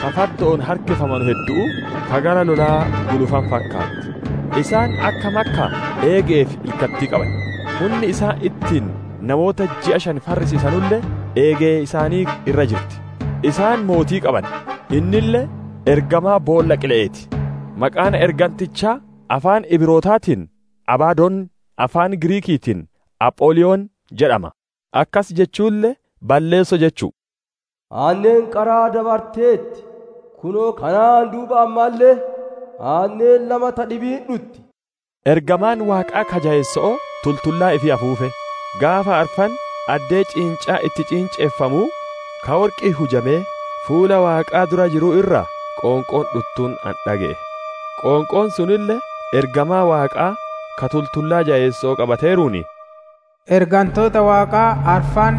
ka fardoon harkifaman hedduu ka gara lolaa gulufan fakkaatti isaan akka makka eegeef ilkattii qaban humni isaan ittiin namoota ji'a shan farrisiisanullee eegee isaanii irra jirti isaan mootii qaban innillee ergamaa boolla qile'eeti maqaan ergantichaa afaan ibrootaatiin abaadoon afaan giriikiitiin aphooliyoon jedhama akkas jechuullee balleesso jechuu aanneen qaraa dabarteetti kunoo kanaan duuba ammaallee aanneen lama ta dhibiin dhutti ergamaan waaqaa kajaa'esso'oo tultullaa ifi afuufe gaafa arfan addee ciincaa itti ciinceeffamuu ka warqii hujamee fuula waaqaa dura jiruu irraa qoonqoon dhuttuun an dhaga'e qoonqoon sunillee ergamaa waaqaa ka tultullaa jaa'essoo qabateeruuni ergantoota waaqaa arfan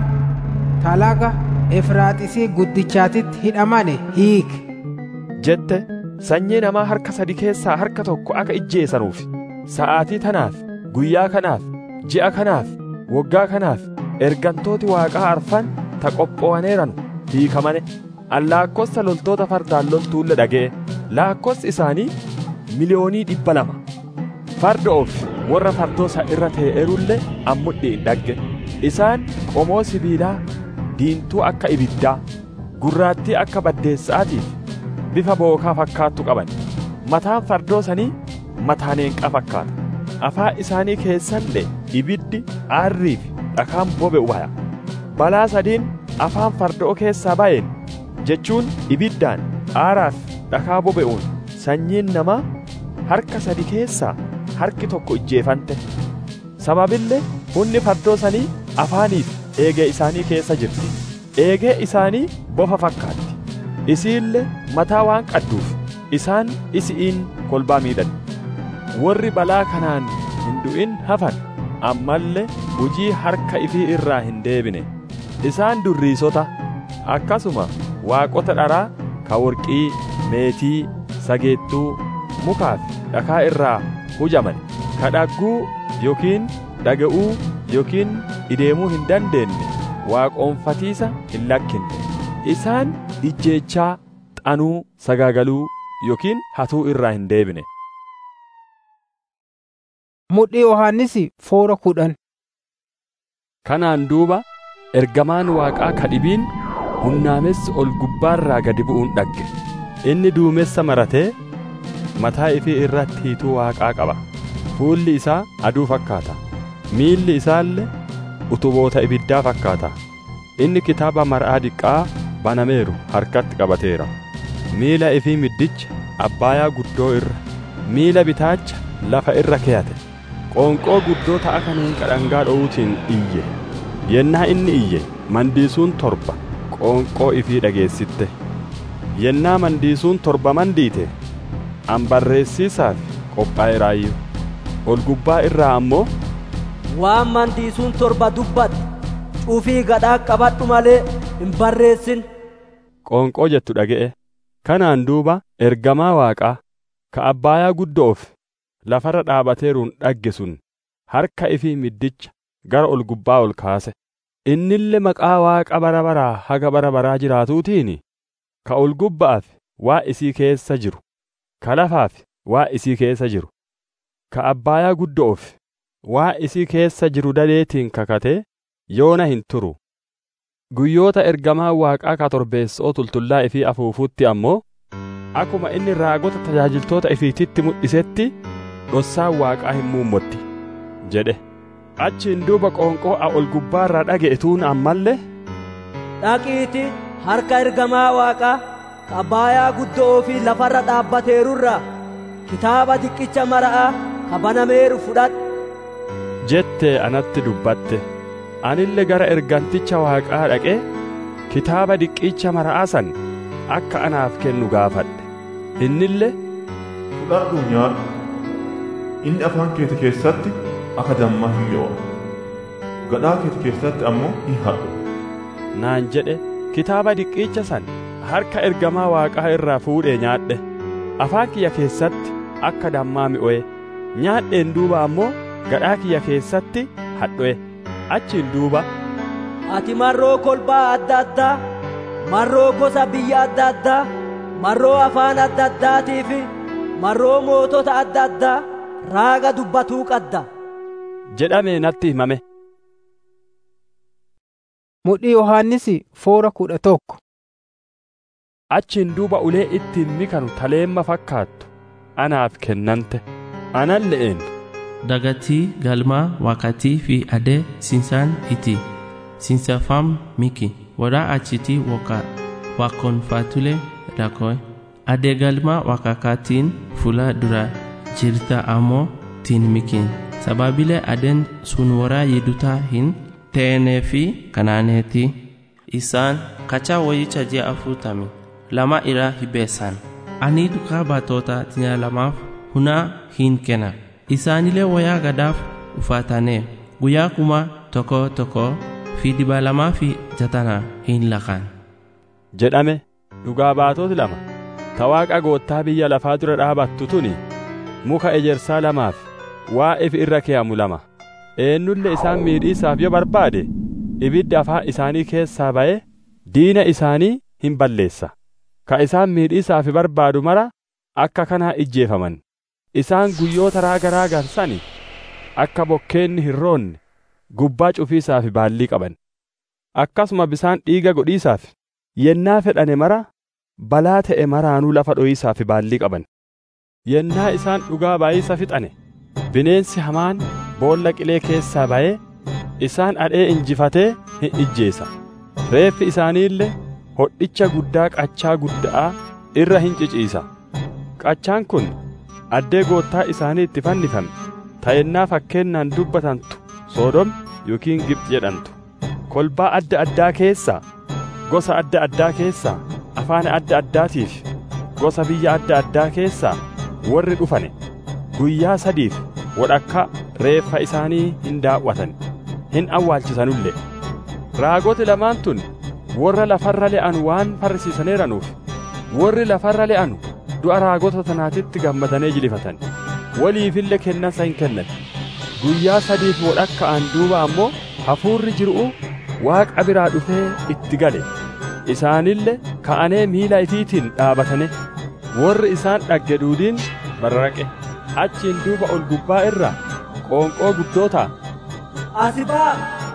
talaga efraaxisii guddichaatitti hidhamane hiike jette sanyii namaa harka sadi keessaa harka tokko akka ijjeessanuuf sa'aatii tanaaf guyyaa kanaaf ji'a kanaaf waggaa kanaaf ergantooti waaqaa arfan ta qophoo'aneeran hiikamane an laakkossa loltoota fardaan loltuulle dhaga'e laakkossa isaanii miliyoonii dhibba lama farda of warra fardoosa irra tee'erullee an mudhiin dhagge isaan qomoo sibiilaa diintuu akka ibiddaa gurraattii akka baddeessaatiif bifa bookaa fakkaattu qaban mataan fardoosanii mataa neenqaa fakkaata afaan isaanii keessallee ibiddi aarrii fi dhakaan bobe'u baya balaa sadiin afaan fardoo keessaa ba'een jechuun ibiddaan aaraaf dhakaa bobe'uun sanyiin namaa harka sadi keessaa harki tokko ijjeefante sababillee hunni fardoo sanii afaaniif eegee isaanii keessa jirti eegee isaanii bofa fakkaatti isiillee mataa waan qadduuf isaan isi'iin kolbaa miidhan warri balaa kanaan hin du'in hafan ammallee hujii harka ifii irraa hin deebine isaan durriisota akkasuma waaqota dharaa ka worqii meetii sageettuu mukaa fi dhakaa irraa hujaman ka dhagguu yookiin dhaga'uu yookiin ideemuu hin dandeenye waaqoonfatiisa hin lakkinne isaan ijjeechaa xanuu sagaagaluu yookiin hatuu irraa hin deebine mudhii yohannisi foora kudhan kanaan duuba ergamaan waaqaa ka dhibiin hunnaamessi ol gubbaarraa gadi bu'uun dhagge inni duumessa maratee mataa ifii irratti hiituu waaqaa qaba fuulli isaa aduu fakkaata miilli isaallee utuboota ibiddaa fakkaata inni kitaaba mar'aa diqqaa banameeru harkatti qabateera miila ifii middicha abbaayaa guddoo irra miila bitaacha lafa irra keeyate qoonqoo guddoo ta'a kaneen qadhangaa dho'uutiin iyye yennaa inni iyye mandiisuun torba qoonqoo ifii dhageessitte yennaa mandiisuun torba mandiite an barreessiisaaf qophaa'eraayyuu ol gubbaa irraa ammoo waan mandiisuun torba dubbate cufii gadhaa qabadhu malee hin barreessin qoonqoo jettu dhaga'e kanaan duuba ergamaa waaqaa ka abbaayaa guddoof lafarra dhaabateeruun dhagge sun harka ifii middicha gara ol gubbaa ol kaase innille maqaa waaqa bara baraa haga bara baraa jiraatuutiin ka ol gubbaaf waa isii keessa jiru ka lafaaf waa isii keessa jiru ka abbaayaa guddoof waa isii keessa jiru daleetiin kakatee yoona hin turu guyyoota ergamaa waaqaa ka torbeessoo tultullaa ifii afuufutti ammoo akkuma inni raagota tajaajiltoota ifiititti mul'isetti dhossaan waaqaa hin muummotti jedhe achiin duuba qoonqoo a ol gubbaarraa dhaga'etuun ammallee dhaqiiti harka ergamaa waaqaa ka abbaayaa guddoo fi lafarra dhaabbateerurraa kitaaba diqicha mara'aa ka banameeru fudhadhu jettee anatti dubbatte anille gara erganticha waaqaa dhaqee kitaaba diqicha mara'aa san akka anaaf kennu gaafadhe innille fudhadhu nyaadhu inni afaan keeti keessatti akka dammaa hin mi'oo'a gadhaa keeti keessatti ammoo hin hadhu naan jedhe kitaaba diqicha san harka ergamaa waaqaa irraa fuudhee nyaadhe afaan kiyya keessatti akka dammaa mi'oe nyaadheen duuba ammoo gadhaa kiyya keessatti hadho'e achiin duuba ati marroo kolbaa adda addaa marroo gosa biyya adda addaa marroo afaan adda addaatii fi marroo mootota adda addaa raaga dubbatuu qadda jedhamee natti himame mudhii yohaannisi foora kudha tokko achiin duuba ulee ittiin mikanu taleemma fakkaattu anaaf kennante anan le'een dagatii galmaa wakatii fi adee sinsaan iti sinsafam miki wadaa achitii waka wakonfatule dakoe adee galmaa wakakaatiin fula dura jirta ammoo tiin mikin sababilee adeen sun waraa yidutaa hin ta'enee fi kanaaneeti isaan kacha wayicha ji'a afurtami lama irraa hibeessan ani dukaa baatoota tinya lamaaf hunaa hin kenna isaanilee wayaa gadaaf uffatane guyyaa kuma tokko tokko fi dhibba lamaa fi jatana hin laqan jedhame dhugaa baatoti lama ta waaqa goottaa biyya lafaa dura dhaabattu tuni muka ejersaa lamaaf waa ifi irra kee'amu lama eenyulle isaan miidhiisaaf yoo barbaade ibiddi afaan isaanii keessaa ba'e diina isaanii hin balleessa ka isaan miidhiisaaf barbaadu mara akka kanaa ijjeefaman isaan guyyoota raaga raagan sani akka bokkeenni hin roonne gubbaa cufiisaaf baallii qaban akkasuma bisaan dhiiga godhiisaaf yennaa fedhane mara balaa ta'e maraanuu lafa dho'iisaaf baallii qaban yennaa isaan dhugaa baay'isa fixane bineensi hamaan boolla qilee keessaa ba'ee isaan adhee injifatee hin ijjeesa reeffi isaanii illee hodhicha guddaa qachaa guddaa irra hin ciciisa qachaan kun addee goottaa isaanii itti fannifame ta'ennaa fakkeennaan dubbatantu soodom yookiin gibxi jedhamtu kolbaa adda addaa keessaa gosa adda addaa keessaa afaan adda addaatiif gosa biyya adda addaa keessaa warri dhufane guyyaa sadiif wadhakka reeffa isaanii hin daawwatan hin awwaalchisanullee raagoti lamaan tun warra lafarra le'an waan farrisiisaneeranuuf warri lafarra le'anu du'a raagota tanaatitti gammadanii jilifatan waliifille kennansa hin kennan guyyaa sadiif wadhakka'an duuba ammoo hafuurri jiru'u waaqa biraa dhufee itti gale isaanille ka'anee miila ifiitiin dhaabatane warri isaan dhagge duudiin barraqe achiin duuba ol gubbaa irraa qoonqoo guddootaa asi baa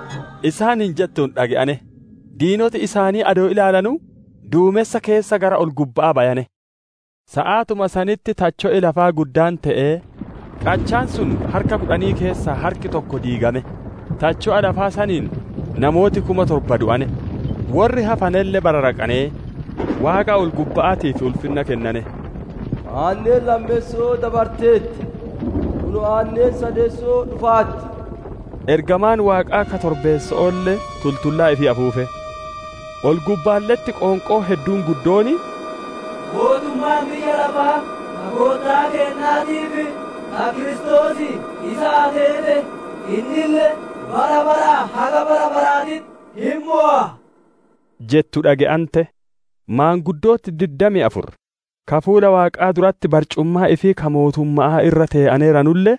isaan hin jettuun dhage'ane diinoti isaanii adoo ilaalanuu duumessa keessa gara ol gubbaa bayane sa'aatuma sanitti tacho'e lafaa guddaan ta'ee qachaan sun harka kudhanii keessaa harki tokko diigame tacho'a lafaa saniin namooti kuma torba du'ane warri hafanelle bararaqanee waaqa ol gubba'aatiif ulfinna kennane aanneen lammeessoo dabarteetti kunu aanneen sadeessoo dhufaatti ergamaan waaqaa ka torbeessa'oolle tultullaa ifii afuufe ol gubbaalletti qoonqoo hedduun guddooni mootummaan biyya lafaa ka goottaa kennaatiif ka kiristoosi isa ateete innille bara bara haga bara baraatit hin mo'a jettu dhage'ante maanguddootti diddami afur ka fuula waaqaa duratti barcummaa ifii ka mootummaa irra tee'aneeranulle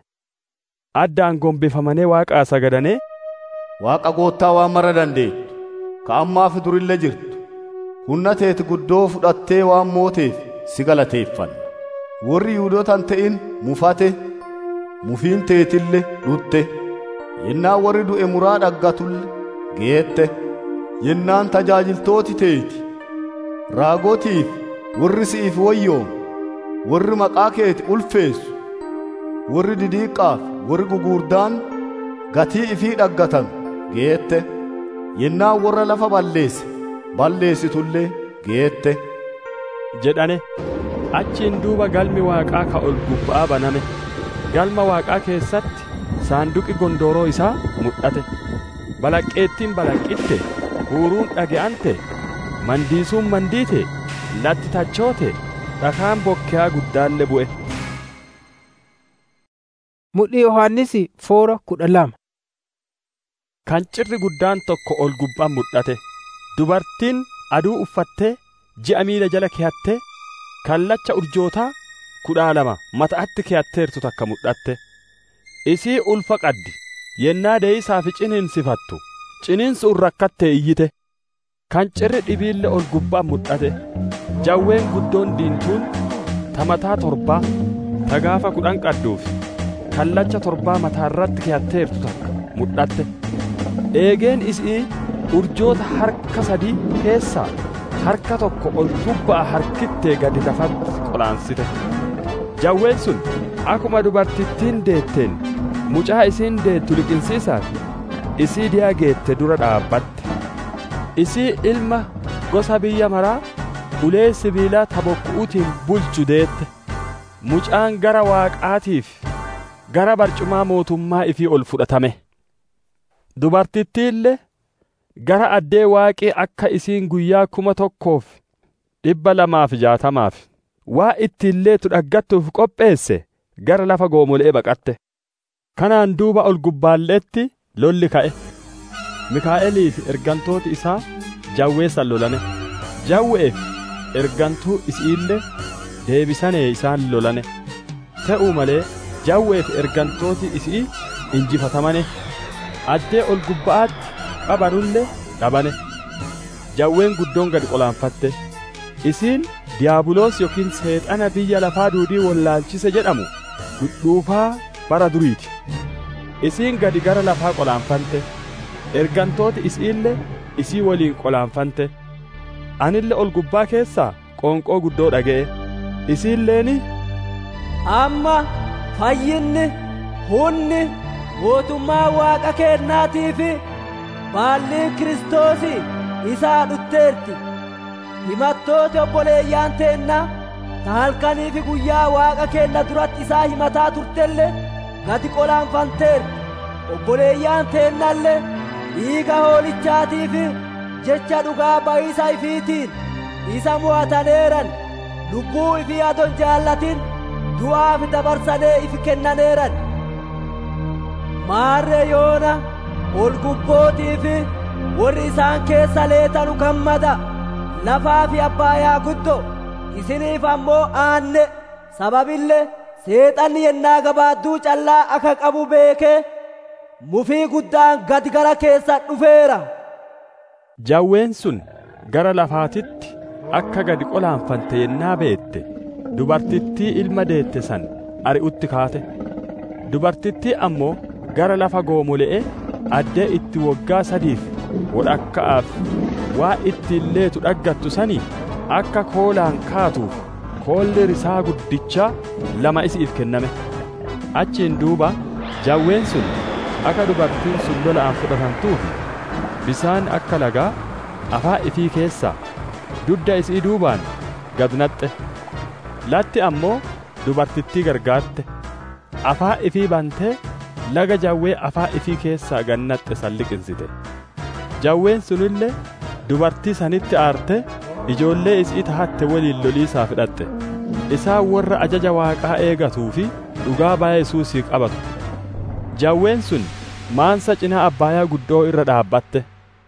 addaan gombifamanii waaqaa sagadanee waaqa goottaa waan mara dandeettu ka ammaa fi durille jirtu humna teeti guddoo fudhattee waan mooteef si galateeffanna warri yihuudootan ta'in mufate mufiin teetille dhutte yennaa warri du'e muraa dhaggatulle geette yennaan tajaajiltooti teeti raagotiif warri si'iif wayyoom warri maqaa keeti ulfeessu warri didiiqqaaf warri gugurdaan gatii ifii dhaggatan geette yennaan warra lafa balleesse balleessitullee geette jedhane achiin duuba galmi waaqaa ka ol gubba'aa baname galma waaqaa keessatti saanduqi gondooroo isaa mul'ate balaqqeettiin balaqqitte huuruun dhage'ante mandiisuun mandiite latti tachoote dhakaan bokkaa guddaalle bu'e mudhii yohaannisi foora kudha lama kan cirri guddaan tokko ol gubbaan mul'ate dubartiin aduu uffattee ji'a miila jala keeyattee kallacha urjootaa kudhaa lama mata'atti keeyatteertu takka mul'atte isii ulfa qaddi yennaa deeyisaa fi ciniinsifattu ciniinsuun rakkattee iyyite kan cirri dhibiille ol gubbaan mul'ate jawween guddoon diintuun ta mataa torbaa ta gaafa kudhan qadduufi kallacha torbaa mataarratti keeyatteertu takka mudhatte eegeen isii urjoota harka sadii keessaa harka tokko ol bubba'a harkittee gadi lafatti qolaansite jawween sun akkuma dubartittiin deetteen mucaa isiin deettu liqinsiisaaf isii diyaa geette dura dhaabbatte isii ilma gosa biyya maraa ulee sibiilaa tabokku'utiin bulchu deette mucaan gara waaqaatiif gara barcumaa mootummaa ifii ol fudhatame dubartittiillee gara addee waaqii akka isiin guyyaa kuma tokkoof dhibba lamaaf jaatamaaf waa ittiillee dhaggattuuf qopheesse gara lafa goomolee baqatte kanaan duuba ol gubbaalleetti lolli ka'e mikaa'elii fi ergantooti isaa jawweessan lolane jawweef ergantuu isiillee deebisanee isaan lolane ta'uu malee jawweef ergantooti isii injifatamane addee ol gubba'aatti qabanullee dhabane jawween guddoon gad qolaanfatte isiin diyaabuloos yookiin seexana biyya lafaa duudii wallaalchise jedhamu dhudhuufaa bara duriiti isiin gadi gara lafaa qolaanfante ergantooti isiillee isii waliin qolaanfante anille ol gubbaa keessaa qoonqoo guddoo dhaga'e isiilleeni amma fayyinni hunni mootummaa waaqa keennaatii fi baalli kiristoosi isaa dhutteerti himattooti obboleeyyaan teenna ta halkanii fi guyyaa waaqa keenna duratti isaa himataa turtelle gadi qolaanfanteerti obboleeyyaan teennallee dhiiga hoolichaatii fi jecha dhugaa ba'iisa ifiitiin isa mo'ataneeran lubbuu ifii adon jaallatin du'aaf dabarsanee ifi kennaneeran maarree yoona ol gubbootii fi warri isaan keessa leetanu gammada lafaa fi abbaayaa guddo isiniif ammoo aanne sababillee seexanni yennaa gabaadduu callaa akka qabu beekee mufii guddaan gad gara keessa dhufeera jawween sun gara lafaatitti akka gadi qolaanfante yennaa beette dubartittii ilma deette san ari'utti kaate dubartittii ammoo gara lafa goomole'e addee itti waggaa sadiif wodhakka'aaf waa ittiin leetu dhaggattu sanii akka koolaan kaatuuf koolli risaa guddichaa lama isiif kenname achiin duuba jawween sun akka dubartiin sun lola'an fudhatamtuufi bisaan akka lagaa afaa ifii keessaa dudda isii duubaan gad naxxe latti ammoo dubartittii gargaarte afaa ifii bantee laga jawwee afaa ifii keessaa gad naxxe san liqinsite jawween sunillee dubartii sanitti aarte ijoollee isii tahatte waliin loliisaa fidhatte isaan warra ajaja waaqaa eegatuu fi dhugaa baay'ee yesuusii qabatu jawween sun maansa cinaa abbaayaa guddoo irra dhaabbatte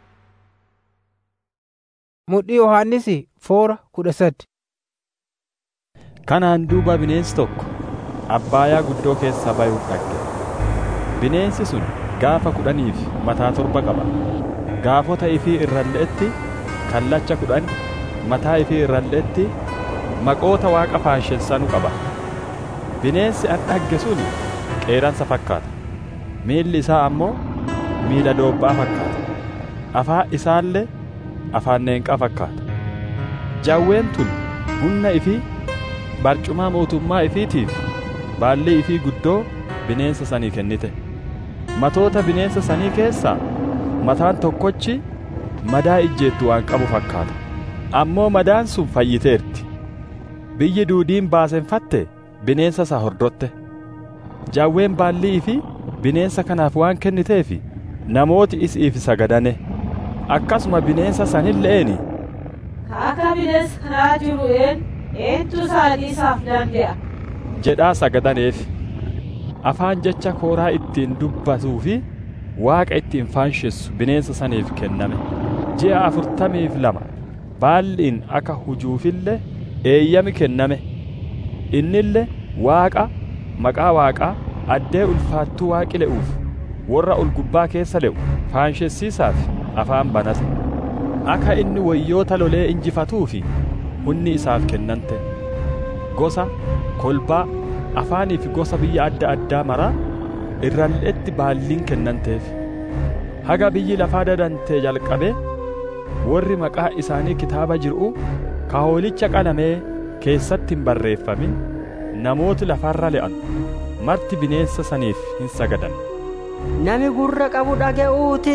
mudhii yohaannisi foora kudha sadi kanaan duuba bineensi tokko abbaayaa guddoo keessaa bayuuf dhagge bineensi sun gaafa kudhaniif mataa torba qaba gaafota ifii irralleetti kallacha kudhan mataa ifii irralleetti maqoota waaqa faashessanu qaba bineensi an dhagge sun qeeransa fakkaata miilli isaa ammoo miila doobbaa fakkaata afaa isaallee afaan neenqaa fakkaata jawween tun humna ifii barcumaa mootummaa ifiitiif baalli ifii guddoo bineensa sanii kennite matoota bineensa sanii keessaa mataan tokkochi madaa ijjeettu waan qabu fakkaata ammoo madaan sun fayyiteerti biyyi duudiin baasenfatte bineensa isa hordotte jawween baallii fi bineensa kanaaf waan kenniteefi namooti isiif sagadane akkasuma bineensa sanilleeni akka bineensa kanaa jiru een eentu isaaniisaaf danda'a jedhaa sagadaneef afaan jecha kooraa ittiin dubbatuu fi waaqa ittiin faanshessu bineensa saniif kenname ji'a afurtamiif lama baalliin akka hujuufille eeyyami kenname innille waaqa maqaa waaqaa addee ulfaattuu waaqi le'uuf warra ol gubbaa keessa le'u faanshessiisaaf afaan banate akka inni wayyoota lolee injifatuu fi hunni isaaf kennante gosa kolbaa afaanii fi gosa biyya adda addaa maraa irralleetti baalliin kennanteef haga biyyi lafaa dadantee jalqabee warri maqaa isaanii kitaaba jiru ka hoolicha qalamee keessatti hin barreeffamin namooti lafarra le'an marti bineensa saniif hin sagadan Nami gurra qabu dhaga'uuti.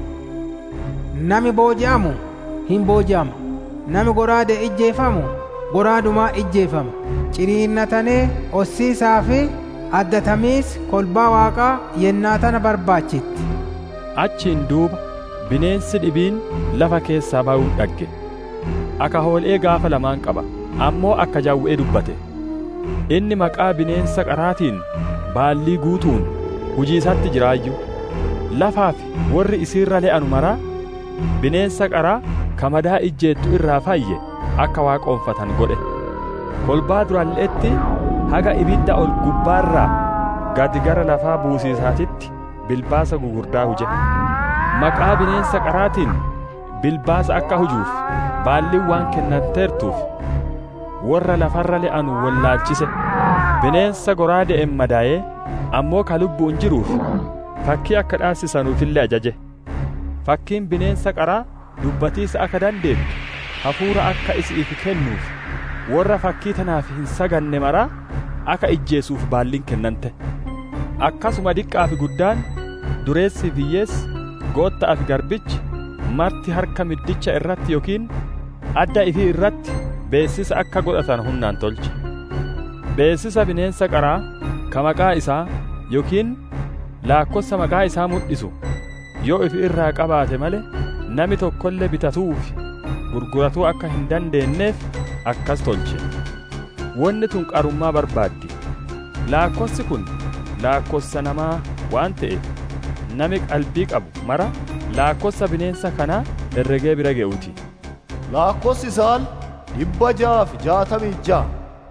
Nami booji'amu hin booji'ama. Nami goraade ijjeefamu goraadumaa ijjeefama. Ciriinnatanee ossiisaa fi addatamiis kolbaa waaqaa yennaa tana barbaachitti. achiin duuba bineensi dhibiin lafa keessaa ba'uun dhagge akka hoolee gaafa lamaan qaba ammoo akka jawwee dubbate inni maqaa bineensa qaraatiin baallii guutuun hujiisatti jiraayyu lafaa fi warri isiirra le'anu maraa bineensa qaraa kamadaa ijjeettu irraa fayye akka waaqoonfatan godhe kolbaa duralleetti haga ibidda ol gubbaarraa gadi gara lafaa buusiisaatitti bilbaasa gugurdaa huje maqaa bineensa qaraatiin bilbaasa akka hujuuf baalliin waan kennanteertuuf warra lafarra le'anu wallaalchise bineensa goraade'en madaa'ee ammoo ka lubbuun jiruuf fakkii akka dhaasisanuufillee ajaje fakkiin bineensa qaraa dubbatiisa akka dandeettu hafuura akka isiif kennuuf warra fakkii tanaaf hin saganne maraa akka ijjeesuuf baalliin kennante akkasuma diqqaa fi guddaan dureessi hiyyeessi gootta'aa fi garbichi marti harka middicha irratti yookiin adda ifii irratti beessisa akka godhatan humnaan tolche beessisa bineensa qaraa ka maqaa isaa yookiin laakkossa maqaa isaa mul'isu yoo ifi irraa qabaate male nami tokkollee bitatuu fi gurguratuu akka hin dandeenyeef akkas tolche wanni tun qarummaa barbaaddi laakkossi kun laakkossa namaa waan ta'eef nami qalbii qabu mara laakkossa bineensa kanaa herregee bira ge'uuti laakkossi isaan dhibba ja'a fi jaatamii ja'a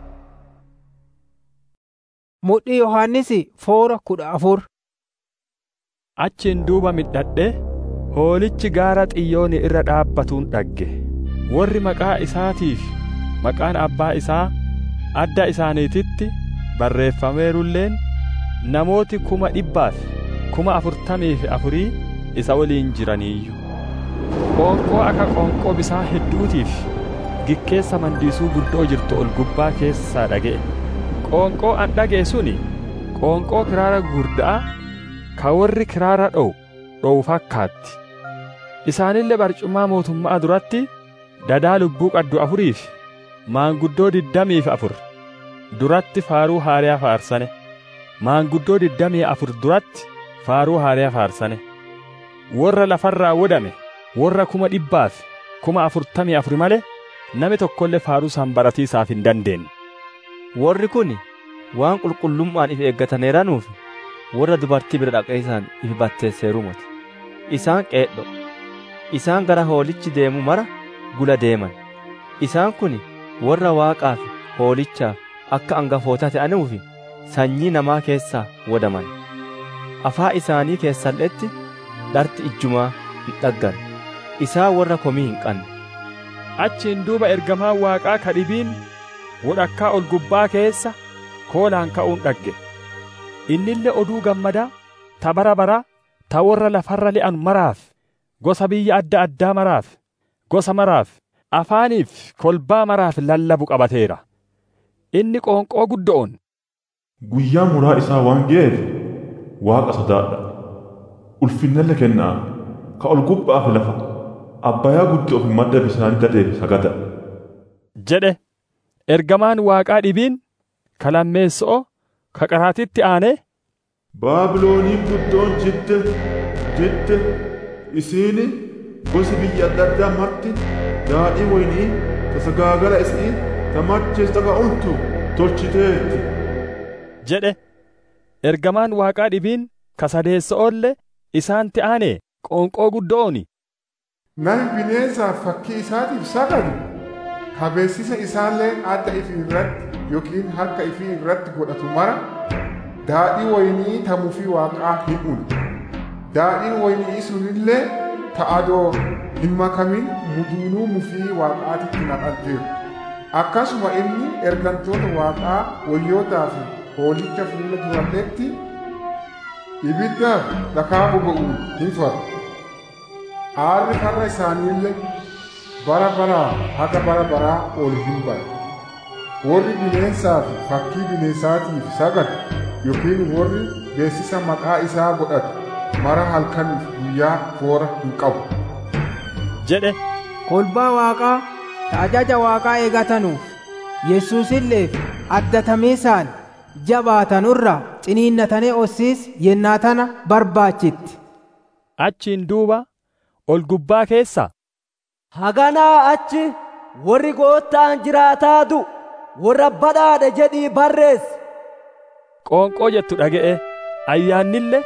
Mudhii Yohaannisi foora kudha afur. achiin duuba midhadhe hoolichi gaara xiyyooni irra dhaabbatuun dhagge warri maqaa isaatiif maqaan abbaa isaa adda isaaniititti barreeffameerulleen namooti kuma dhibbaaf kuma afurtamii fi afurii isa waliin jiraniiyyu qoonqoo akka qoonqoo bisaa hedduutiif gikkeessa mandiisuu guddoo jirtu ol gubbaa keessaa dhaga'e qoonqoo an dhaga'e suni qoonqoo kiraara gurda'a ka warri kiraara dho'u dho'u fakkaatti isaanillee barcummaa mootummaa duratti dadaa lubbuu qaddu afuriif maanguddoo digdamiif afur duratti faaruu haariyaa faarsane maanguddoo digdamii afur duratti faaruu haariyaa faarsane warra lafarraa wodame warra kuma dhibbaaf kuma afurtamii afur malee nami tokkollee faaruu san baratiisaaf hin dandeenye. Warri kun waan qulqullummaan if eeggataniiranuuf warra dubartii bira dhaqeessan if batteesseerumati. Isaan qeedho. Isaan gara hoolichi deemu mara gula deeman. Isaan kun warra waaqaaf hoolichaaf akka angafoota ta'anuufi sanyii namaa keessaa wodaman. Afaa isaanii keessalletti dharti ijjumaa hin dhaggan. Isaan warra komii hin qabne. Achiin duuba ergamaan waaqaa ka dhibiin wodhakkaa ol gubbaa keessa koolaan ka'uun dhagge. Innillee oduu gammadaa ta bara bara ta warra lafarra li'an maraaf gosa biyya adda addaa maraaf gosa maraaf afaaniif kolbaa maraaf lallabu qabateera. Inni qoonqoo guddoon. Guyyaa muraa isaa waan ga'eef waaqa sodaadha. Ulfinnalle kennaa ka ol gubbaa fi lafa abbayaa guddoo fi madda bisaanii dadeef sagada. jedhe ergamaan waaqaa dhibiin ka lammeessoo ka qaraatitti aanee Baabilooniin guddoon jidde jidde isiini gosi biyya adda addaa marti daadhii waynii ta sagaagala isii ta machees taqa umtu tolchiteetti. jedhe ergamaan waaqaa dhibiin ka sadeessa'oollee isaanitti aanee qoonqoo guddooni. Nami bineensaaf fakkii isaatiif sagadu kabeessisa isaallee adda ifii irratti yookiin harka ifii irratti godhatu mara daadhii waynii ta mufii waaqaa hin une. Daadhiin waynii sunillee ta adoo hin makamin muduunuu mufii waaqaatitti naqatteeru. akkasuma inni ergantoota waaqaa wayyootaa fi hoolicha fuula duratetti ibiddaaf dhakaa boba'uun hin fara aarri farra isaaniillee bara baraa haga bara baraa ol hin bara warri bineensaa fi fakkii bineensaatiif sagadu yookiin warri beeksisa maqaa isaa godhatu mara halkaniif guyyaa foora hin qabu jedhe kolbaa waaqaa ta ajaja waaqaa eegatanuuf yesuusilleef addatamiisaan jabaatanurra ciniinnatanii ossiis yennaa tana barbaachitti achiin duuba ol gubbaa keessa haganaa achi warri goottaan jiraataa du warra badhaadhe jedhii barreessi qoonqoo jettu dhaga'e ayyaannille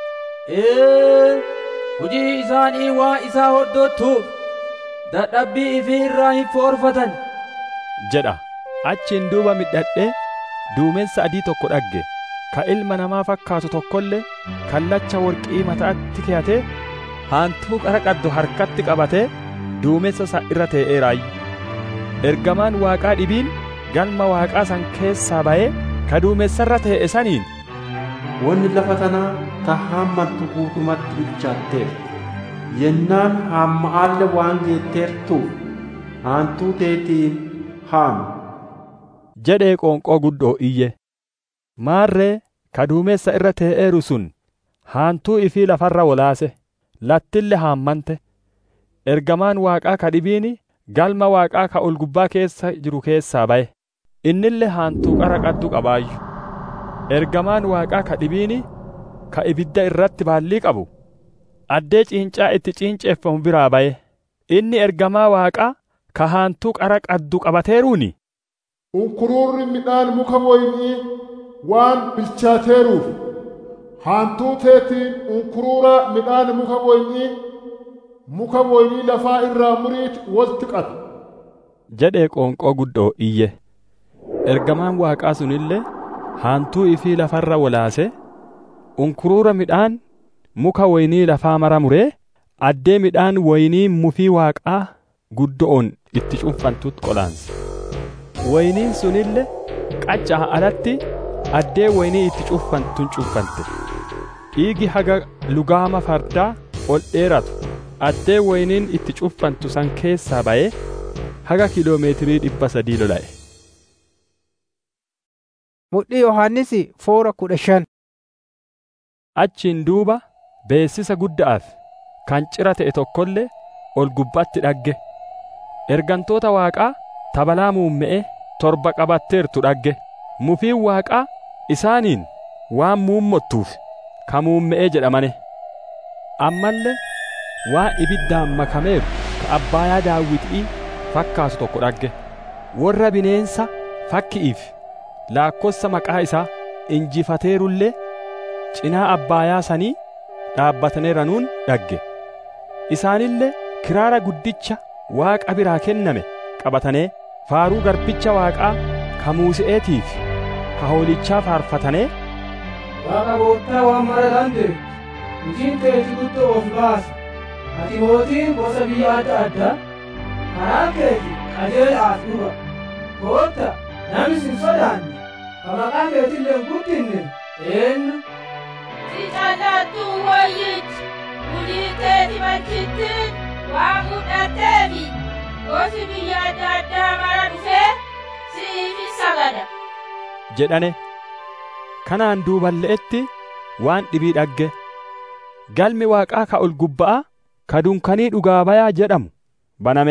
ee hojii isaanii waan isaa hordottuuf dadhabbii ifii irraa hin foorfatan jedha achiin duuba midhadhee duumessa adii tokko dhagge ka ilma namaa fakkaatu tokkollee kallacha worqii mataatti keeyatee haantuu qara qaddu harkatti qabatee duumessa isa irra tee'eeraayyu ergamaan waaqaa dhibiin galma waaqaa san keessaa ba'ee ka duumessarra tee'e saniin wanni lafa tanaa ta haammattu guutumatti bilchaatteef yennaan haamma'aalle waan geetteertuuf haantuu teetiin haami jedhee qoonqoo guddoo iyye maarree ka duumessa irra tee'eeru sun haantuu ifii lafarra wolaase lattille haammante ergamaan waaqaa ka dhibiini galma waaqaa ka ol gubbaa keessa jiru keessaa ba'e innille haantuu qara qaddu qabaayyu ergamaan waaqaa ka dhibiini ka ibidda irratti baallii qabu addee ciincaa itti ciinceeffamu biraa ba'e inni ergamaa waaqaa ka haantuu qara qaddu qabateeruuni unkuruurri midhaan muka woynii waan bilchaateeruuf haantuu teetiin unkuruura midhaan muka woynii muka woynii lafaa irraa muriit walitti qabe jedhee qoonqoo guddoo iyye ergamaan waaqaa sunillee haantuu ifii lafarra wolaase unkuruura midhaan muka woynii lafaa mara muree addee midhaan woynii mufii waaqaa guddo'oon itti cunfantutti qolaanse woyniin sunille qaccaa alatti addee woynii itti cunfantun cunfante dhiigi haga lugaama fardaa ol dheeratu addee woyniin itti cunfantu san keessaa ba'ee haga kiloomeetirii dhibba sadii lola'e mudhii yohannisi foora kudha shan achiin duuba beessisa gudda'aaf kan cira ta'e tokkollee ol gubbaatti dhagge ergantoota waaqaa tabalaa muumme'e torba qabatteertu dhagge mufiin waaqaa isaaniin waan muummottuuf ka muumme'ee jedhamane ammallee waan ibiddaan makameeru ka abbaayaa daawwitii fakkaatu tokko dhagge warra bineensa fakki'iif laakkossa maqaa isaa injifateerullee cinaa abbaayaa sanii dhaabbataneeranuun dhagge isaanillee kiraara guddicha waaqa biraa kenname qabatanee faaruu garbicha waaqaa ka muuse'eetiif ka hoolichaa faarfatanee waaqa gooftaa waan mara dandeettu hojiin keeti guddoo of baasa ati mootiin gosa biyya adda addaa karaa keeti qajeelaaf dhuga gootta namni sin sodaanne ka maqaa keetillee hin guddinne eenyu si callaattuu hoyyichi hujii keeti machitti waan mudhatteefi gosi biyya adda addaa mara dhufee si'iifi sagada jedhane kanaan duuballe'etti waan dhibii dhagge galmi waaqaa ka ol gubba'a ka dunkanii dhugaa bayaa jedhamu baname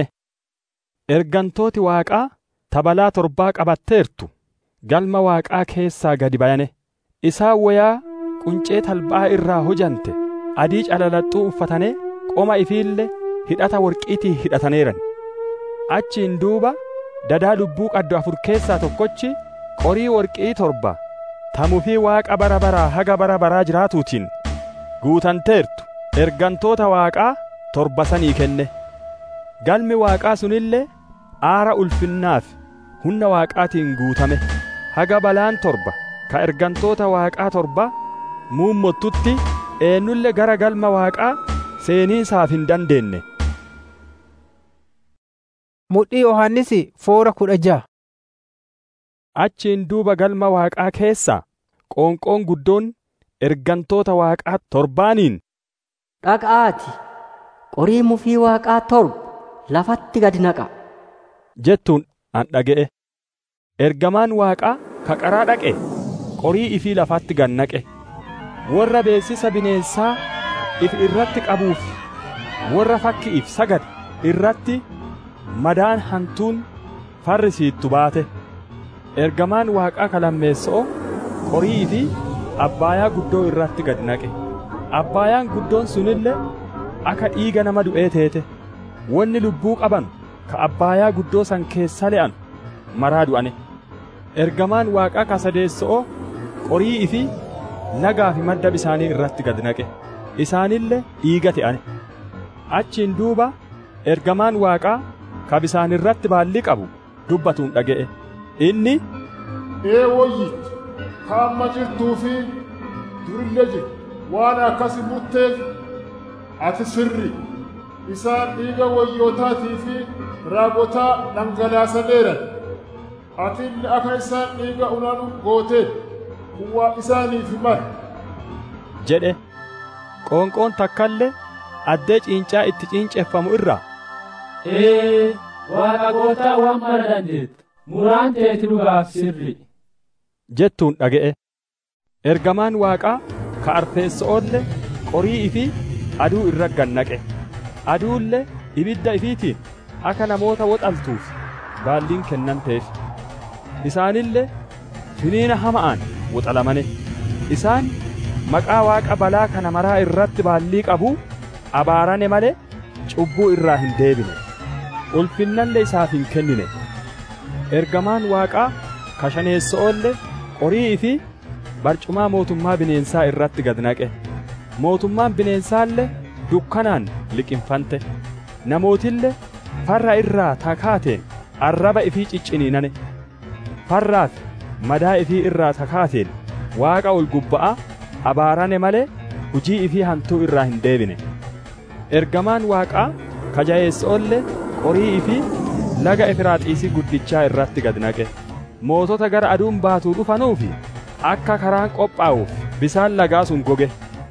ergantooti waaqaa tabalaa torbaa qabatteertu galma waaqaa keessaa gadi bayane isaan wayaa quncee talbaa irraa hojante adii calalaxxuu uffatanii qoma ifiille hidhata worqiitii hidhataneeran achiin duuba dadaa lubbuu qaddu afur keessaa tokkochi qorii worqii torba tamufii waaqa bara baraa haga bara baraa jiraatuutiin guutanteertu ergantoota waaqaa torba sanii kenne galmi waaqaa sunillee aara ulfinnaaf humna waaqaatiin guutame haga balaan torba ka ergantoota waaqaa torba muummottutti eenyulle gara galma waaqaa seenii isaaf hin dandeenye Mudhii Yohaannisi foora kudha ja'a. Achiin duuba galma Waaqaa keessa qoonqoon guddoon ergantoota Waaqaa torbaaniin Dhaqaati qorii mufii waaqaa torba lafatti gad naqa. jettuun an dhaga'e. Ergamaan Waaqaa ka qaraa dhaqe qorii ifii lafatti gad naqe. Warra beeksisa bineensaa if irratti qabuuf warra fakki'iif sagade irratti madaan hantuun farrisiittu baate. Ergamaan Waaqaa ka lammeessa'oo qorii fi abbaayaa guddoo irratti gad naqe. Abbaayaan guddoon sunillee akka dhiiga nama du'ee teete. Wanni lubbuu qaban ka abbaayaa guddoo san keessa le'an maraa du'ane. Ergamaan Waaqaa ka sadeessa'oo qorii fi lagaa fi madda bisaanii irratti gad naqe. Isaanillee dhiiga ta'ane. Achiin duuba ergamaan Waaqaa ka bisaan irratti baallii qabu dubbatuun dhaga'e. Inni ee woyyitti ka amma jirtuu fi durillee jiru waan akkasi murteef ati sirri isaan dhiiga wayyootaatii fi raagotaa dhangalaasaneeran ati illee akka isaan dhiiga unanu gooteen kuwaa isaaniif mara jedhe qoonqoon takkallee addee ciincaa itti ciinceeffamu irraa Ee, waaqa gootaa waan mara dandeetta. Muraan teeti dhugaaf sirri. jettuun dhaga'e. Ergamaan Waaqaa ka arfeessa'oolle qorii ifi aduu irra gad naqe. Aduullee ibidda ifiitiin akka namoota woxaltuuf baalliin kennanteef. Isaanillee finiina hama'aan woxalamane. Isaan maqaa Waaqa balaa kana maraa irratti baallii qabu abaarane malee cubbuu irraa hin deebine. Ulfinnallee isaaf hin kennine. Ergamaan Waaqaa kashaneessa'oolle qorii fi barcumaa mootummaa bineensaa irratti gad naqe. Mootummaan bineensaallee dukkanaan liqinfante. Namootillee farra irraa takaateen arraba ifii cicciniinane. Farraa fi madaa ifii irraa takaateen waaqa ol gubba'aa abaarane malee hujii ifii hantuu irraa hin deebine. Ergamaan waaqaa kajayeessa'ollee qorii ifii laga Efiraaxiisii guddichaa irratti gad naqe. Mootota gara aduun baatuu dhufanuufi akka karaan qophaa'uuf bisaan lagaa sun goge.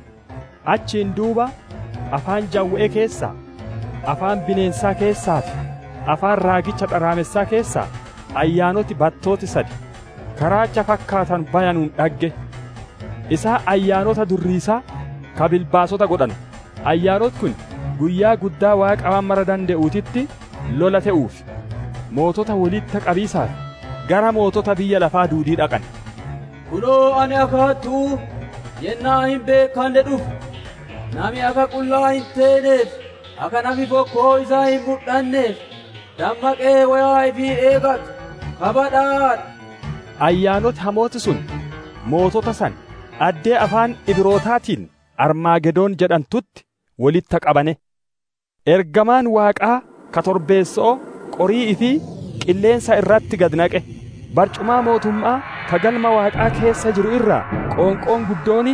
Achiin duuba afaan jawwee keessaa, afaan bineensaa keessaa fi afaan raagicha dharaamessaa keessaa ayyaanoti battooti sadi karaacha fakkaatan bayanuun dhagge. Isaa ayyaanota durriisaa ka bilbaasota godhan. Ayyaanot kun guyyaa guddaa waaqa waan mara danda'uutitti lola ta'uuf mootota walitti qabiisaaf gara mootota biyya lafaa duudii dhaqan. Kunoo ani akaattuu yennaa hin beekanne dhufu. Nami akka qullaa hin teeneef, akka nami bokkoo isaa hin mul'anneef, dammaqee wayaa ifii eegatu, kabadhaadha. Ayyaanoti hamooti sun mootota san addee afaan Ibrootaatiin Armaagedoon jedhantutti walitti qabane. Ergamaan Waaqaa ka torbeessoo qorii ifii qilleensa irratti gad naqe. Barcumaa mootummaa ka galma Waaqaa keessa jiru irraa qoonqoon guddooni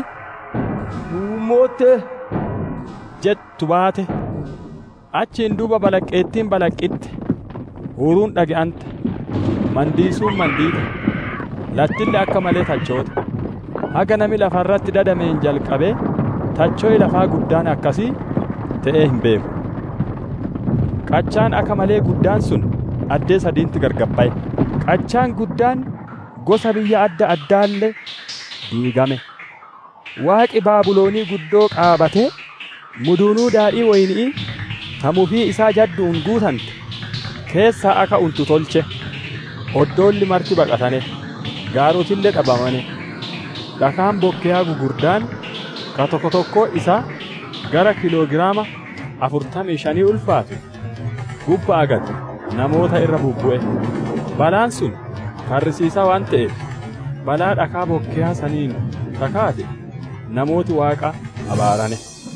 mootte jettu baate. Achiin duuba balaqqeettiin balaqqitte. Huuruun dhaga'ante. Mandiisuun mandiite. Lattilli akka malee tachoota. Haga nami lafarratti dadameen jalqabee tachoo'i lafaa guddaan akkasii ta'ee hin beeku. Qachaan akka malee guddaan sun addee sadiitti gargabbaye. Qachaan guddaan gosa biyya adda addaallee diigame. Waaqi Baabuloonii guddoo qaabatee muduunuu daadhii wayinii tamufii isaa jadduun guutante keessaa akka untu tolche. Oddoolli marti baqatane gaarotillee dhabamane. Dhakaan bokkeyaa gugurdaan ka tokko tokko isaa gara kiloogiraama afurtamii shanii ulfaatu gubba agatu namoota irra bubbu'e. Balaan sun karrisiisaa waan ta'eef balaa dhakaa bokkeyaa saniin takaate namooti waaqa abaarane.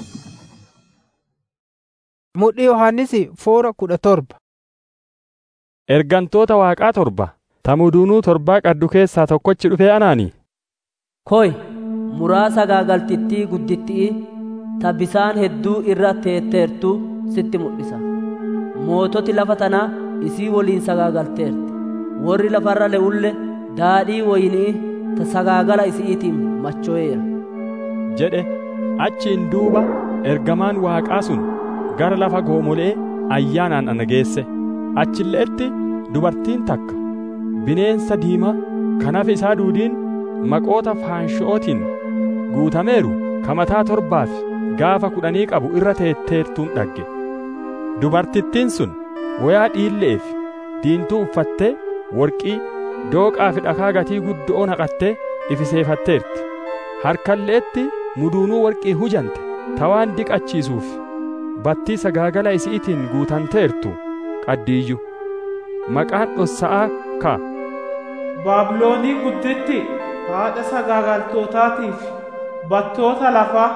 Mudhii Yohaannisi foora kudha torba. Ergantoota waaqaa torba tamuduunuu torbaa qaddu keessaa tokkochi dhufee anaanii. Koy muraa sagaagaltittii guddittii ta bisaan hedduu irra teetteertu sitti mul'isa. Moototi lafa tanaa isii woliin sagaagalteerti warri lafarra le'ulle daadhii woynii ta sagaagala isiitiin macho'eera jedhe achiin duuba ergamaan waaqaa sun gara lafa goomolee ayyaanaan ana geesse achilleetti dubartiin takka bineensa diimaa kanaaf isaa duudiin maqoota faansho'ootiin guutameeru kamataa torbaaf gaafa kudhanii qabu irra teetteertuun dhagge dubartittiin sun wayaa dhiilleef diintuu uffattee worqii dooqaa fi dhakaa gatii guddo'oo naqattee ifiseefatteerti harkalleetti muduunuu worqii hujante tawaan diqachiisuuf battii sagaagala isiitiin guutanteertu qaddiiyyu maqaan dhossa'aa ka baabiloonii gudditti haadha sagaagaltootaatiif battoota lafaa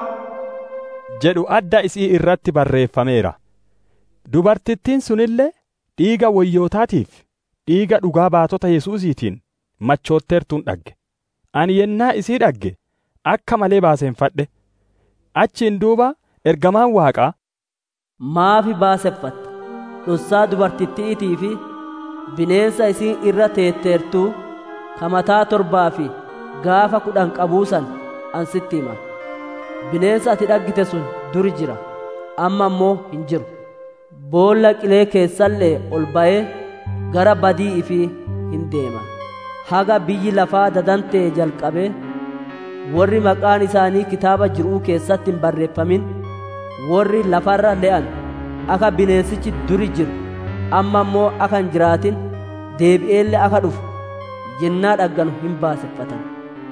jedhu adda isii irratti barreeffameera dubartittiin sunillee dhiiga wayyootaatiif dhiiga dhugaa baatota yesuusiitiin machootteertuun dhagge ani yennaa isii dhagge akka malee baaseenfadhe achiin duuba ergamaan waaqaa maafi baaseffatta dhossaa dubartittiitii fi bineensa isiin irra teetteertuu kamataa torbaa fi gaafa kudhan qabuusan an sitti hima bineensa ati dhaggite sun duri jira amma immoo hin jiru boolla qilee keessallee ol ba'ee gara badii ifii hin deema haga biyyi lafaa dadantee jalqabee warri maqaan isaanii kitaaba jiruu keessatti hin barreeffamin warri lafarra le'an akka bineensichi duri jiru amma immoo akka hin jiraatin deebi'eellee akka dhufu yennaa dhagganu hin baaseffatan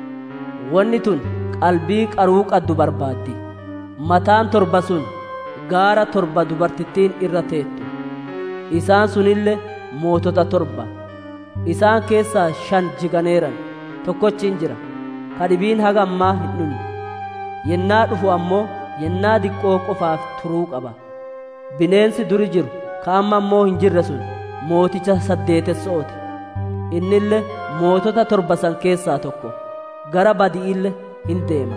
wanni tun qalbii qaruu qaddu barbaaddi mataan torba sun gaara torba dubartittiin irra teettu isaan sunille mootota torba isaan keessaa shan jiganeeran tokkochiin jira kadhibiin haga ammaa hin dhumne yennaa dhufu ammoo yennaa diqqoo qofaaf turuu qaba bineensi duri jiru ka amma ammoo hin jirre sun mooticha saddeetessooti innille mootota torba san keessaa tokko gara badi'ille hin deema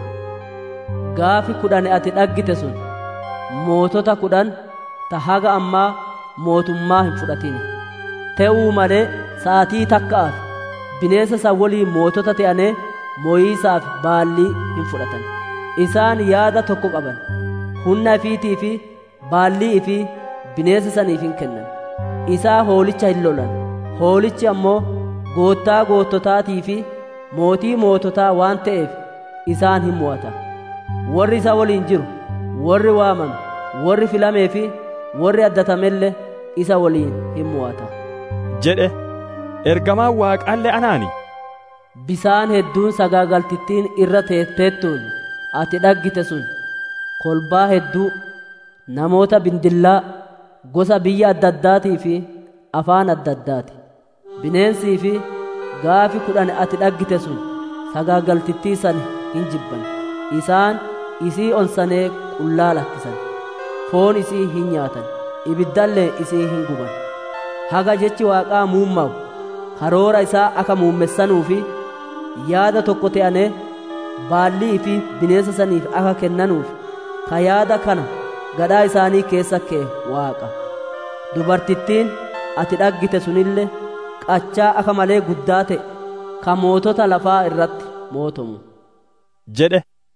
gaafi kudhan ati dhaggite sun mootota kudhan ta haga ammaa mootummaa hin fudhatin te'uu malee sa'atii takka'aaf bineensa san waliin mootota te'anee mooyiisaaf baallii hin fudhatan isaan yaada tokko qaban humna ifiitii fi baallii ifii bineensa saniif hin kennan isaa hoolicha hin lolan hoolichi ammoo goottaa goottotaatii fi mootii moototaa waan ta'eef isaan hin mo'ata warri isa waliin jiru warri waamame warri filamee fi warri addatamellee isa waliin hin mo'ata jedhe ergamaan waaqaallee anaani bisaan hedduun sagaagaltittiin irra teetteettuun ati dhaggite sun kolbaa hedduu namoota bindillaa gosa biyya adda addaatii fi afaan adda addaati bineensii fi gaafi kudhan ati dhaggite sun sagaagaltittii san hin jibban isaan isii onsanee qullaa lakkisan foon isii hin nyaatan ibiddallee isii hin guban haga jechi waaqaa muummaa'u karoora isaa akka muummessanuu fi yaada tokko ta'anee baallii fi bineensa saniif akka kennanuuf ka yaada kana gadhaa isaanii keessa kee waaqa dubartittiin ati dhaggite sunillee qachaa akka malee guddaa ta'e ka mootota lafaa irratti mootomu jedhe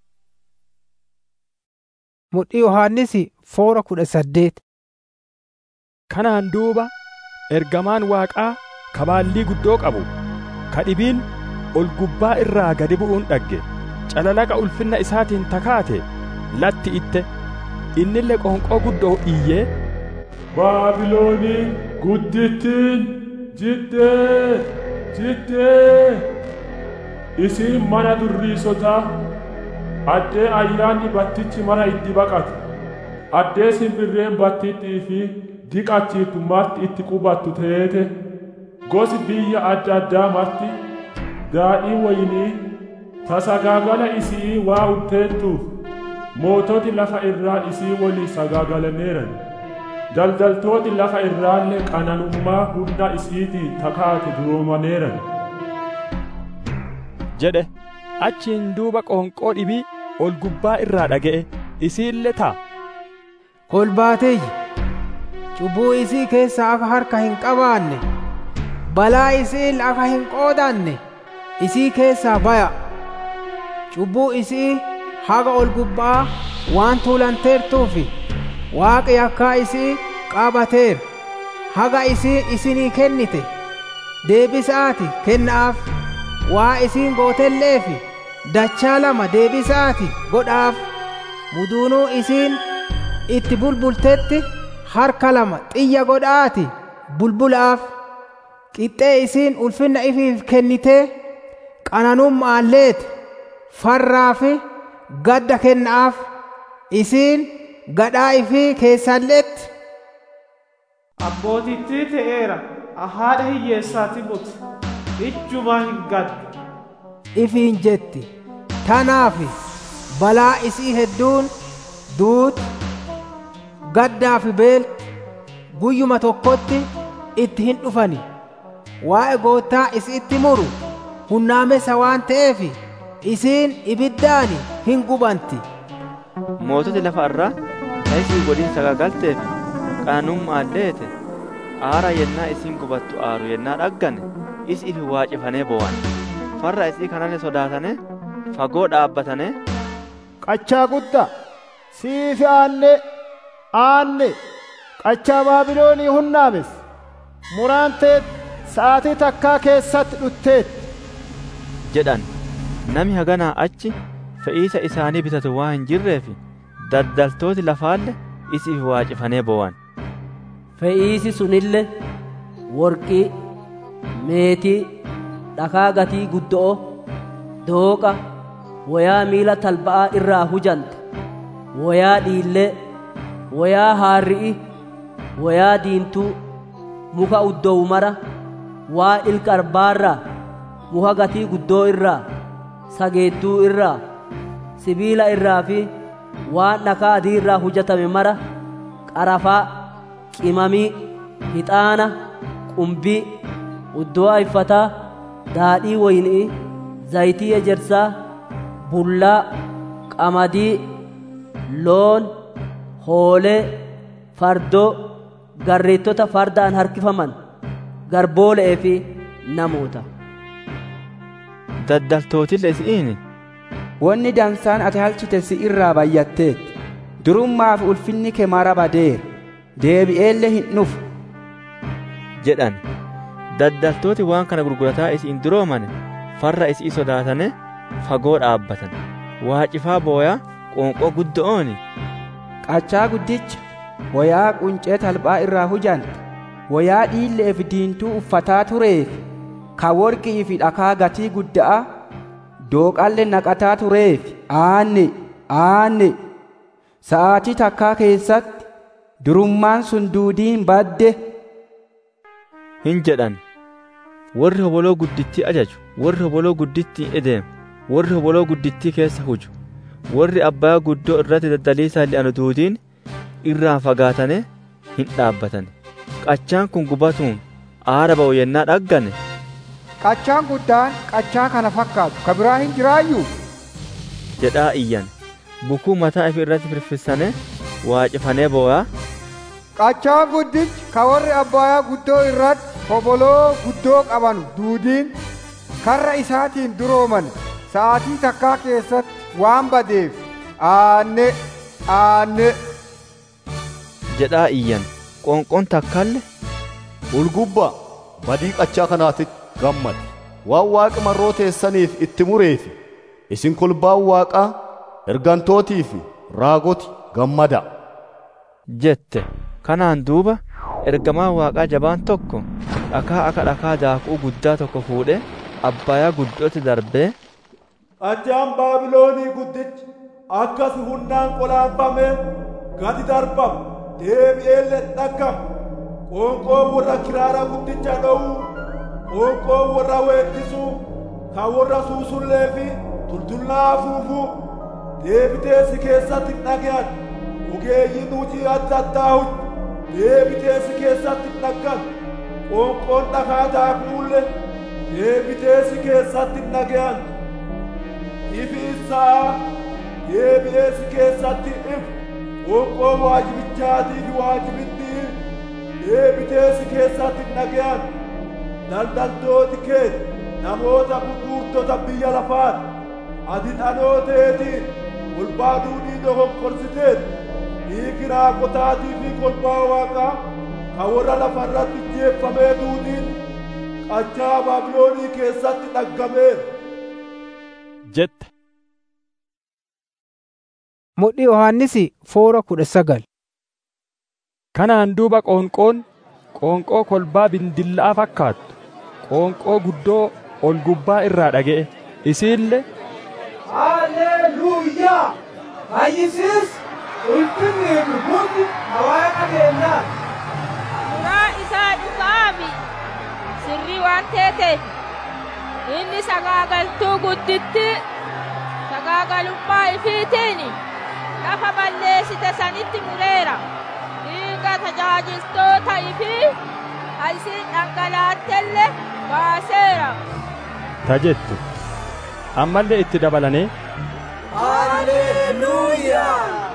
mudhii yohaannisi foora kudha saddeet kanaan duuba ergamaan waaqaa kabaallii guddoo qabu kadhibiin ol gubbaa irraa gadi bu'uun dhagge calalaqa ulfinna isaatiin takaate latti itte innille qoonqoo guddoo iyyee baabiloonii guddittiin jiddee jiddee isiin mana durriisotaa addee ayyaanni battichi mara itti baqatu addee simbirreen battittii fi diqachiiftu marti itti qubattu teete gosi biyya adda addaa marti daadhii waynii tasagaagala isii waa utteettuuf moototi lafa irraa isii walii sagaagalaneeran daldaltooti lafa irraallee qananummaa hunda isiitii takaate duroomaneeran jedhe achiin duuba qoonqoo dhibii ol gubbaa irraa dhaga'e isiillee ta'a kolbaateeyyi cubbuu isii keessa akka harka hin qabaanne balaa isii akka hin qoodanne isii keessaa baya cubbuu isii haga ol gubbaa waan tuulanteertuufi waaqi yakkaa isii qaabateera haga isii isinii kennite deebisaati kennaaf waa isiin gootelleefi dachaa lama deebisaati godhaaf muduunuu isiin itti bulbultetti harka lama xiyya godhaati bulbulaaf qixxee isiin ulfinna ifiif kennitee qananummaalleeti farraa fi gadda kennaaf isiin gadhaa ifii keessalleetti Abbootittii ta'eera haadha hiyyeessaati buti ijjumaa hin gaddu. ifiin jetti tanaafi balaa isii hedduun duuti gaddaa fi beelti guyyuma tokkotti itti hin dhufani waa'ee goottaa isiitti muru hunnaamessa waan ta'eef isiin ibiddaani hin gubanti moototi lafa irraa ta isii godhin sagagalteef qananummaan leete aara yennaa isiin gubattu aaru yennaa dhaggane is ifi waacifanee bo'an farra isii kanane sodaatane fagoo dhaabbatane qachaa guddaa siifi aanne aanne qachaa baabiloonii hunnaames muraan teet sa'aatii takkaa keessatti dhutteet jedhan nami haganaa achi fe'iisa isaanii bitatu waa hin jirreef daddaltooti lafaalle isi ifi waacifanee bo'an fe'iisi sunille worqii meetii dhakaa gatii guddo'o dooqa woyaa miila talba'aa irraa hujante woyaa dhiillee woyaa haarri'i woyaa diintuu muka uddowu mara waa ilka arbaarraa muka gatii guddoo irraa sageedduu irraa sibiila irraa fi waan dhakaa adii irraa hujatame mara qarafaa qimamii hixaana qumbii uddoo ayfataa daadhii woynii zayitii ejersaa bullaa qamadii loon hoolee fardoo garreettota fardaan harkifaman garboole'ee fi namoota daddaltootille isi'iini Wanni dansaan ati halchite si irraa bayyatteet durummaaf ulfinni kee mara badeera deebi'eellee hin dhufu jedhan daddaltooti waan kana gurgurataa isiin duroomane farra isii sodaatane fagoo dhaabbatan waacifaa booyaa qoonqoo guddo'ooni qachaa guddicha wayaa quncee talbaa irraa hujante wayaa dhiilleef diintuu uffataa tureef ka worqii fi dhakaa gatii gudda'a dooqalle naqataa tureef aanne aanne sa'aatii takkaa keessatti durummaan sun duudiin badde hin jedhan warri hoboloo guddittii ajaju warri hoboloo guddittii edeemu warri hoboloo guddittii keessa huju warri abbaa guddoo irratti daddaliisaa li'anu duudiin irraan fagaatane hin dhaabbatan qachaan kun gubatuun aara ba'u yennaa dhaggane qachaan guddaan qachaa kana fakkaatu ka biraa hin jiraayyuu jedhaa iyyan bukuu mataa ifi irratti firfissane waacifane boo'aa qachaan guddichi ka warri abbaayaa guddoo irratti hoboloo guddoo qaban duudiin karra isaatiin durooman sa'aatii takkaa keessatti waan badeef aanne aanne jedhaa iyyan qoonqoon takkaalle ulgubba badii qachaa kanaatitti gammadi waan waaqa marroo teessaniif itti mureefi isin kolbaan waaqaa ergantootii fi raagoti gammada jette kanaan duuba ergamaan waaqaa jabaan tokko dhakaa akka dhakaa daakuu guddaa tokko fuudhe abbaayaa guddootti darbee qachaan baabiloonii guddichi akkas humnaan qolaanfame gadi darbamu deebi'eellee dhaggamu qoonqoon warra kiraara guddicha dha'u qoonqoon warra weeddisuu kan warra suusullee fi tultullaa afuufuu deebitee si keessatti dhagayan ogeeyyiin hojii adda addaa hojii deebitee si keessatti dhaggan qoonqoon dhakaa daakuulle deebitee si keessatti dhagayan ifi isaa deebi'ee si keessatti ifu qoonqoon waajibichaatii fi waajibittii deebitee si keessatti nagayan daldaltooti kee namoota gurgurtota biyya lafaati ati dhalooteetiin kolbaa duudii dogonkorsiteet dhiigi raaqotaatii fi kolbaa waaqaa ka warra lafarratti jeeffamee duudiin qachaa baabiloonii keessatti dhaggameera jette mudhii yohannisi foora kudha sagal kanaan duuba qoonqoon qoonqoo kolbaa bindillaa fakkaattu qoonqoo guddoo ol gubbaa irraa dhaga'e isiille Haleluuyaa! Fayyisiis ulfinnii fi hundi waaqa keenyaa. Suuraa isaa dhugaami sirrii waan teeteef inni sagaagaltuu gudditti sagaagalummaa ifiitiin lafa balleessite sanitti mureera dhiiga tajaajiltoota ifii isiin dhangalaattellee baaseera. ta jettu ammallee itti dabalanii Haleluuyaa!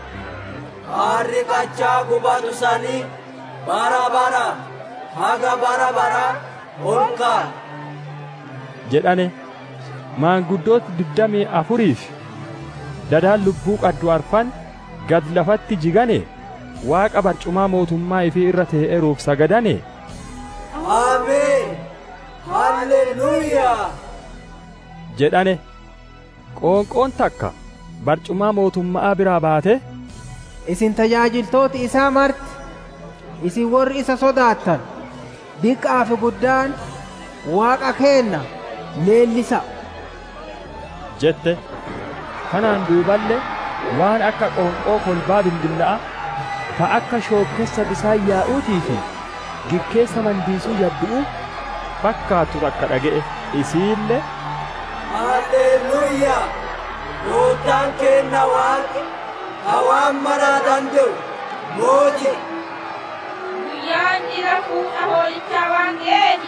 Aarri qachaa gubatu sanii bara bara haga bara bara ol ka'a. jedhane maanguddooti digdamii afuriif dadaan lubbuu qaddu arfan gad lafatti jigane waaqa barcumaa mootummaa ifii irra tee'eruuf sagadane Ameen! Haleluuyaa! jedhane qoonqoon takka barcumaa mootummaa biraa baate isin tajaajiltooti isaa marti isin warri isa sodaattan diqqaa fi guddaan waaqa keenna leellisa jette kanaan duuballe waan akka qoonqoo kolbaa bildilla'a ta akka shookkessa bisaan yaa'uutii fi gikkeessa mandiisuu yabbi'u fakkaattu takka dhaga'e isiille Haleluuyaa! Gooftaan keenna waaqi hawaan maraa danda'u mootii. Guyyaan dhiira fuudha hoolichaa waan ga'eefi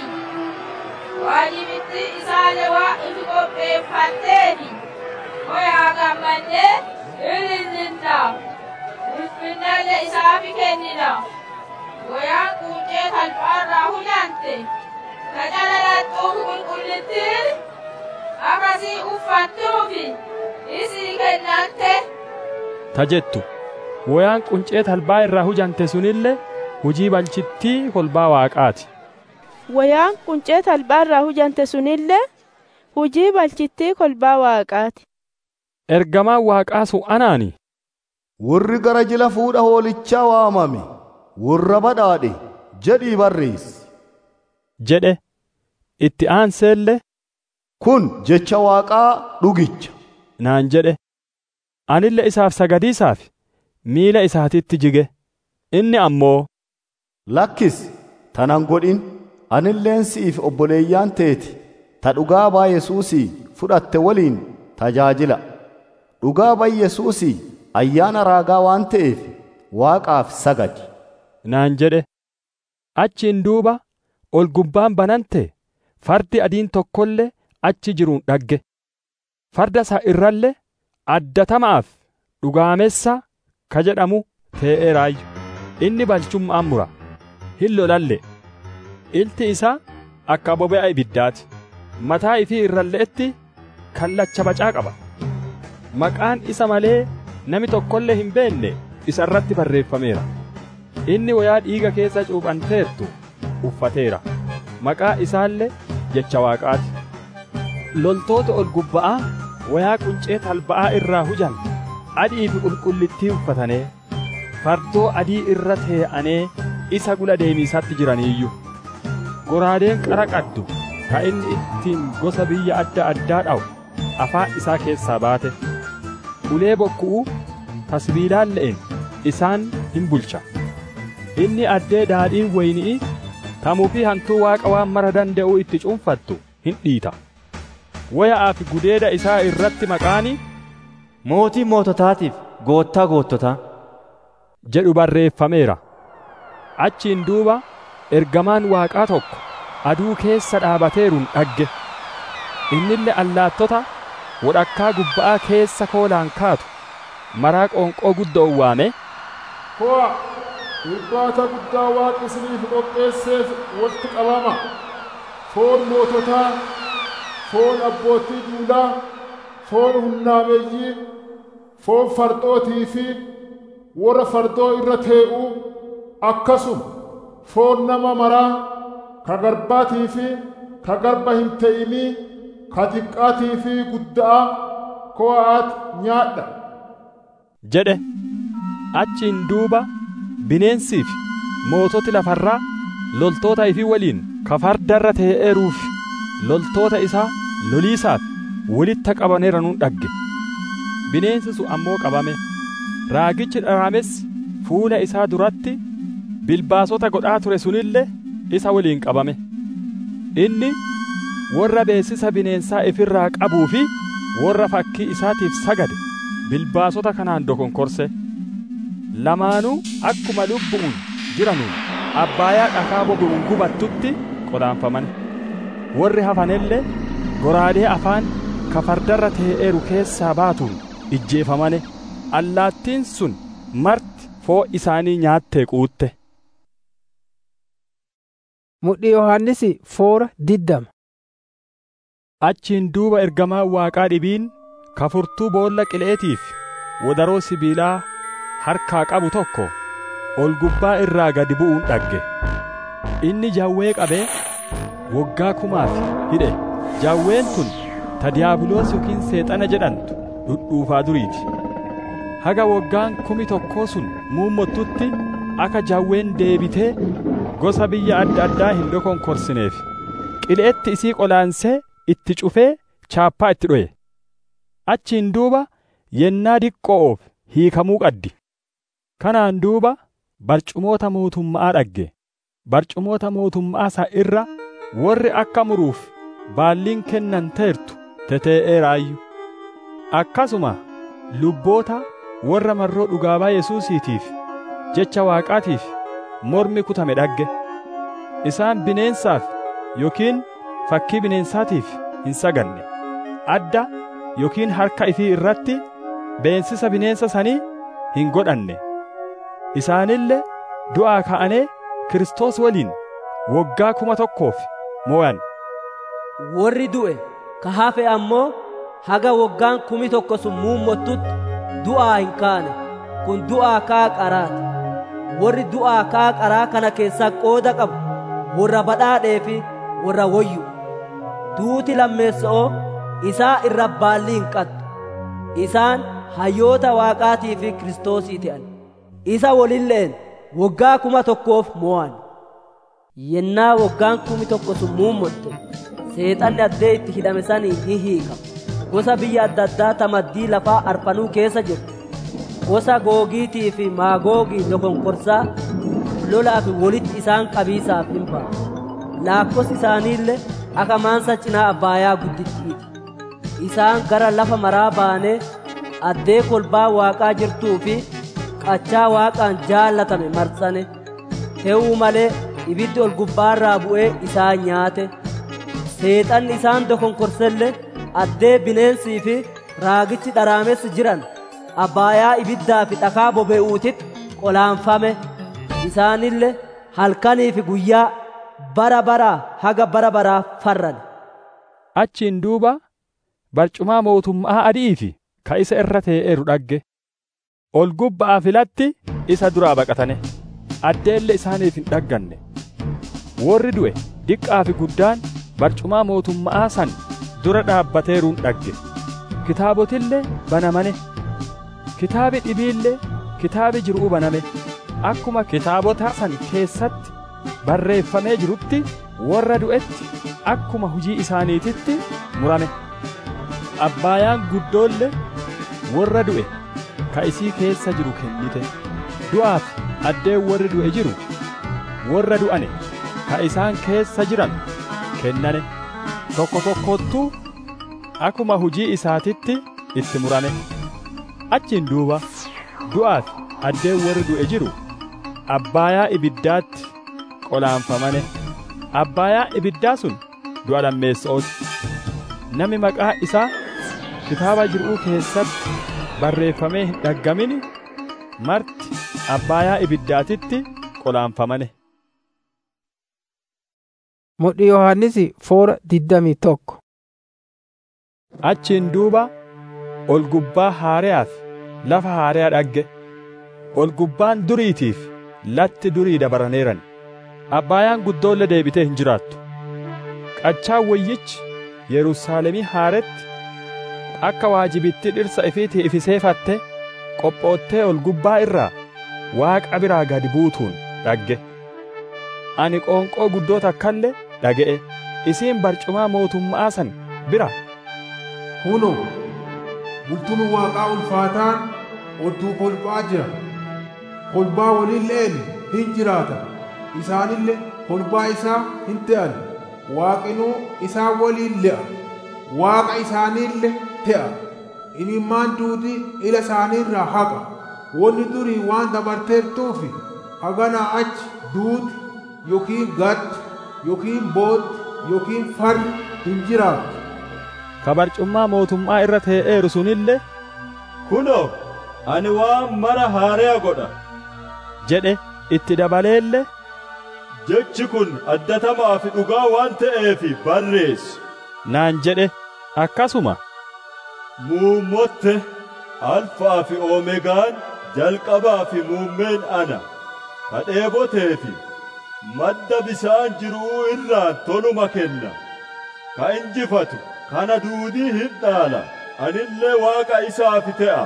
waajibitti isaalee waa ifi qopheeffatteefi hoyaa gammannee ilillinna ulfinnallee isaafi kennina woyaan quuccee talbaarraa hujante ka calalaxxuufi qulqullittiin akkasii uffattuufi isii kennante ta jettu woyaan quncee talbaa irraa hujante sunille hujii balchittii kolbaa waaqaati Wayaan quncee talbaa irraa hujante sunillee hujii balchittii kolbaa waaqaati. ergamaan waaqaa sun anaani warri gara jila fuudha hoolichaa waamame warra badhaadhe jedhii barreessi jedhe itti aanseelle kun jecha waaqaa dhugicha naan jedhe anille isaaf sagadiisaaf miila isaatitti jige inni ammoo lakkis tanan godhin anilleen si'iif obboleeyyaan teeti ta dhugaa baa yesuusii fudhatte waliin tajaajila dhugaa baa yesuusii ayyaana raagaa waan ta'eef waaqaaf sagadi naan jedhe achiin duuba ol gubbaan banante fardi adiin tokkollee achi jiruun dhagge farda isaa irralle addatamaaf dhugaamessa ka jedhamu tee'eeraayyu inni balchummaan mura hin lolalle ilti isaa akka bobe'a ibiddaati mataa ifii irralleetti kallacha bacaa qaba maqaan isa malee nami tokkollee hin beenne isa irratti barreeffameera inni wayaa dhiiga keessa cuuphanteertu uffateera maqaa isaallee jecha waaqaati loltoota ol gubba'aa wayaa quncee talba'aa irraa hujan adii fi qulqullittii uffatanee fardoo adii irra tee'anee isa gula deemiisatti jiraniiyyu goraadeen qara qaddu ka inni ittiin gosa biyya adda addaa dha'u afaan isaa keessaa baate ulee bokku'u tasbiilaan le'en isaan hin bulcha inni addee daadhiin wayni'i tamuu fi hantuu waaqa waan mara danda'uu itti cuunfattu hin dhiita waya'aa fi gudeeda isaa irratti maqaani mootii moototaatiif goottaa goottotaa jedhu barreeffameera achiin duuba ergamaan waaqaa tokko aduu keessa dhaabateeruun dhagge innille allaattota wodhakkaa gubba'aa keessa koolaan kaatu maraa qoonqoo guddoon waame Ko'a irbaata guddaa waaqi isiniif qopheesseef walitti qabama foon moototaa foon abbootii duulaa foon hunnaameeyyii foon fardootii fi warra fardoo irra tee'uu akkasuma foon nama maraa ka garbaatii fi ka garba hin te'inii ka xiqqaatii fi guddaa ko'aat nyaadha jedhe achiin duuba bineensii fi moototi lafarraa loltoota ifii waliin ka fardarra tee'eeruuf loltoota isaa loliisaaf walitti qabaneeranuun dhagge bineensi sun ammoo qabame raagichi dharames fuula isaa duratti bilbaasota godhaa ture sunillee isa waliin qabame inni warra beeksisa bineensaa ifirraa qabuu fi warra fakkii isaatiif sagade bilbaasota kanaan dokonkorse lamaanuu akkuma lubbu'uun jiranuun abbaayaa dhakaa bobu'uun gubattutti qolaanfaman warri hafanellee goraadee afaan ka fardarra tee'eeru keessaa baatuun ijjeefamane allaattiin sun marti foo isaanii nyaattee quutte mudhii yohannisi foora diddama achiin duuba ergamaan waaqaa dhibiin ka furtuu boolla qileetiif wadaroo sibiilaa harkaa qabu tokko ol gubbaa irraa gadi bu'uun dhagge inni jawwee qabee waggaa kumaaf hidhe jawween tun ta diyaabiloos yookiin seexana jedhantu dhudhuufaa duriiti haga waggaan kumi tokkoo sun muummottutti akka jawween deebitee gosa biyya adda addaa hin dokonkorsineef qileetti isii qolaansee itti cufee chaappaa itti dhoye achiin duuba yennaa diqqoo'oof hiikamuu qaddi kanaan duuba barcumoota mootummaa dhagge barcumoota mootummaa isaa irra warri akka muruuf baalliin kennan teertu tetee'eeraayyu akkasuma lubboota warra marroo dhugaabaa yesuusiitiif jecha waaqaatiif mormi kutame dhagge isaan bineensaaf yookiin fakkii bineensaatiif hin saganne adda yookiin harka ifii irratti beensisa bineensa sanii hin godhanne isaanillee du'aa ka'anee Kiristoos waliin waggaa kuma tokkoof mo'an warri du'e ka hafe ammoo haga waggaan kumi tokko sun muummottutti du'aa hin kaane kun du'aa kaa qaraati warri du'aa kaa qaraa kana keessaa qooda qabu warra badhaadhee fi warra wayyu duuti lammeessa'oo isaa irra baalli hin qattu isaan hayyoota waaqaatii fi kiristoosii ta'an isa wolilleen waggaa kuma tokkoof mo'an yennaa waggaan kumi tokko sun muummotte seexanni addee itti hidhame sanii ni hiikama gosa biyya adda addaa tamaddii lafaa arfanuu keessa jirtu gosa googiitii fi maagoogii dokonkorsaa lolaa fi walitti isaan qabiisaaf hin ba'a laakkos isaaniillee akka maansa cinaa abbaayaa guddittiiti isaan gara lafa maraa baanee addee kolbaa waaqaa jirtuu fi qachaa waaqaan jaallatame marsane te'uu malee ibiddi ol gubbaarraa bu'ee isaan nyaate seexanni isaan dokonkorselle addee bineensii fi raagichi dharaamessi jiran abbaayaa ibiddaa fi dhakaa bobe'uutitti qolaanfame isaanille halkanii fi guyyaa bara baraa haga bara baraa farran achiin duuba barcumaa mootummaa adii fi ka isa irra tee'eeru dhagge ol gubbaa filatti isa duraa baqatane addeelle isaaniif hin dhagganne warri du'e diqqaa fi guddaan barcumaa mootummaa san dura dhaabbateeruun dhagge kitaabotillee banamane kitaabi dhibiillee kitaabi jiruu baname akkuma kitaabota san keessatti barreeffamee jirutti warra du'etti akkuma hujii isaaniititti murame abbaayaan guddoollee warra du'e ka isii keessa jiru kennite du'aaf addeen warri du'e jiru warra du'ane ka isaan keessa jiran kennane tokko tokkottuu akkuma hujii isaatitti itti murame achiin duuba du'aaf addeen warri du'e jiru abbaayaa ibiddaatti qolaanfamane abbaayaa ibiddaa sun du'a lammeessa'ooti nami maqaa isaa kitaaba jiruu keessatti barreeffamee hin dhaggamin marti abbaayaa ibiddaatitti qolaanfamane. Mudhii Yohaannisi foora digdamii tokko. Achiin duuba ol gubbaa haareyaa fi lafa haareyaa dhagge. Ol gubbaan duriitiif latti durii dabaraneeran. Abbaayaan guddoollee deebitee hin jiraattu. Qachaan wayyichi Yerusaalemii haaretti akka waajibitti dhirsa ifiitii ifiseefatte qophoottee ol gubbaa irraa waaqa biraa gadi buutuun dhagge. Ani qoonqoo guddoo takkallee dhaga'e isiin barcumaa mootummaa san bira. Huno bultuun waaqaa ulfaataan odduu kolbaa jira. Kolbaa waliilleen hin jiraata. Isaanillee kolbaa isaa hin ta'an. Waaqinuu isaa waliin le'a. Waaqa isaaniillee te'a. Imimmaan duutii ila isaaniirraa haqa. Wanni durii waan dabarteertuufi haganaa achi duuti yookiin gaddi yookiin booddi yookiin farri hin jiraatu. Ka barcummaa mootummaa irra tee'eeru sunillee Kunoo, ani waan mara haaraa godha. jedhe itti dabaleellee Jechi kun addatamaa fi dhugaa waan ta'eef barreessi. naan jedhe akkasuma Muummotte alfaa fi oomegaan jalqabaa fi muummeen ana. Ka dheebotee fi madda bisaan jiruu irraan toluma kenna. Ka injifatu kana duudii hin dhaala. Anillee waaqa isaaf te'a.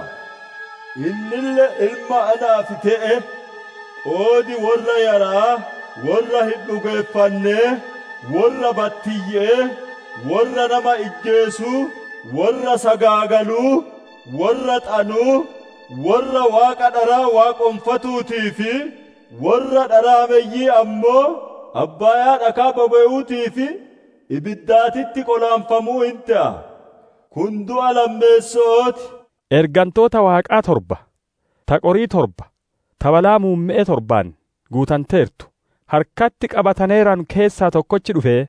Innillee ilma anaaf te'e. Qoodi warra yaraa, warra hin dhugeeffannee, warra battiyyee, warra nama ijjeesuu, warra sagaagaluu, warra xanuu, warra waaqa dharaa waaqonfatuutii fi warra dharaameyyii ammoo abbaayaa dhakaa boba'uutii fi ibiddaatitti qolaanfamuu hin ta'a. Kun du'a lammeessooti. ergantoota waaqaa torba ta qorii torba ta balaa muumme'e torbaan guutanteertu harkatti qabataneeran keessaa tokkochi dhufee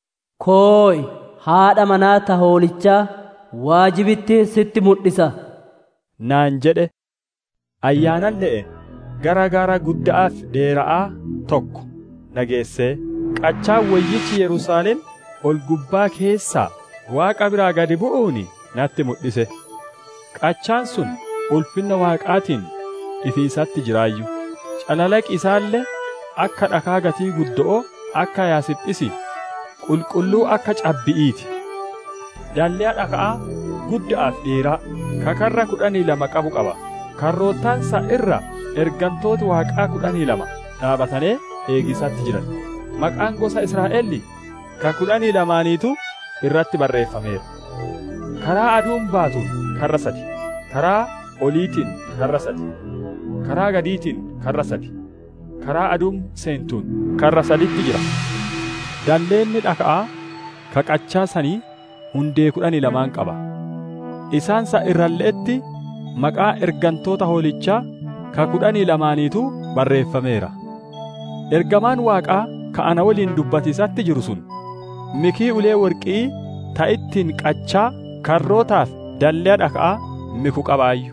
Kooy haadha manaa ta hoolichaa waajibitti sitti mul'isa. naan jedhe ayyaanan le'e gara gara gudda'aaf dheera'aa tokko nageessee qachaan wayyichi Yerusaalem ol gubbaa keessaa waaqa biraa gadi bu'uuni natti mul'ise. Qachaan sun ulfinna waaqaatiin ifiisatti jiraayyu. Calalaqi isaallee akka dhakaa gatii guddo'oo akka yaasiphisi qulqulluu akka cabbi'iiti. Dallee dhaka'aa gudda'aaf dheeraa kakarra kudhanii lama qabu qaba. Karroottaansa irra ergantooti waaqaa kudhanii lama dhaabatanii eegisatti jiran. Maqaan gosa Israa'elli ka kudhanii lamaaniitu irratti barreeffameera. Karaa aduun baatuun karra sadi, karaa oliitiin karra sadi, karaa gadiitiin karra sadi, karaa aduun seentuun karra saditti jira. Dalleenni dhaka'aa ka qachaa sanii hundee kudhanii lamaan qaba. Isaansa irralleetti maqaa ergantoota hoolichaa ka kudhanii lamaaniitu barreeffameera. Ergamaan waaqaa ka ana waliin dubbatiisatti jiru sun mikii ulee worqii ta ittiin qachaa karrootaaf dallee dhaka'aa miku qabaayyu.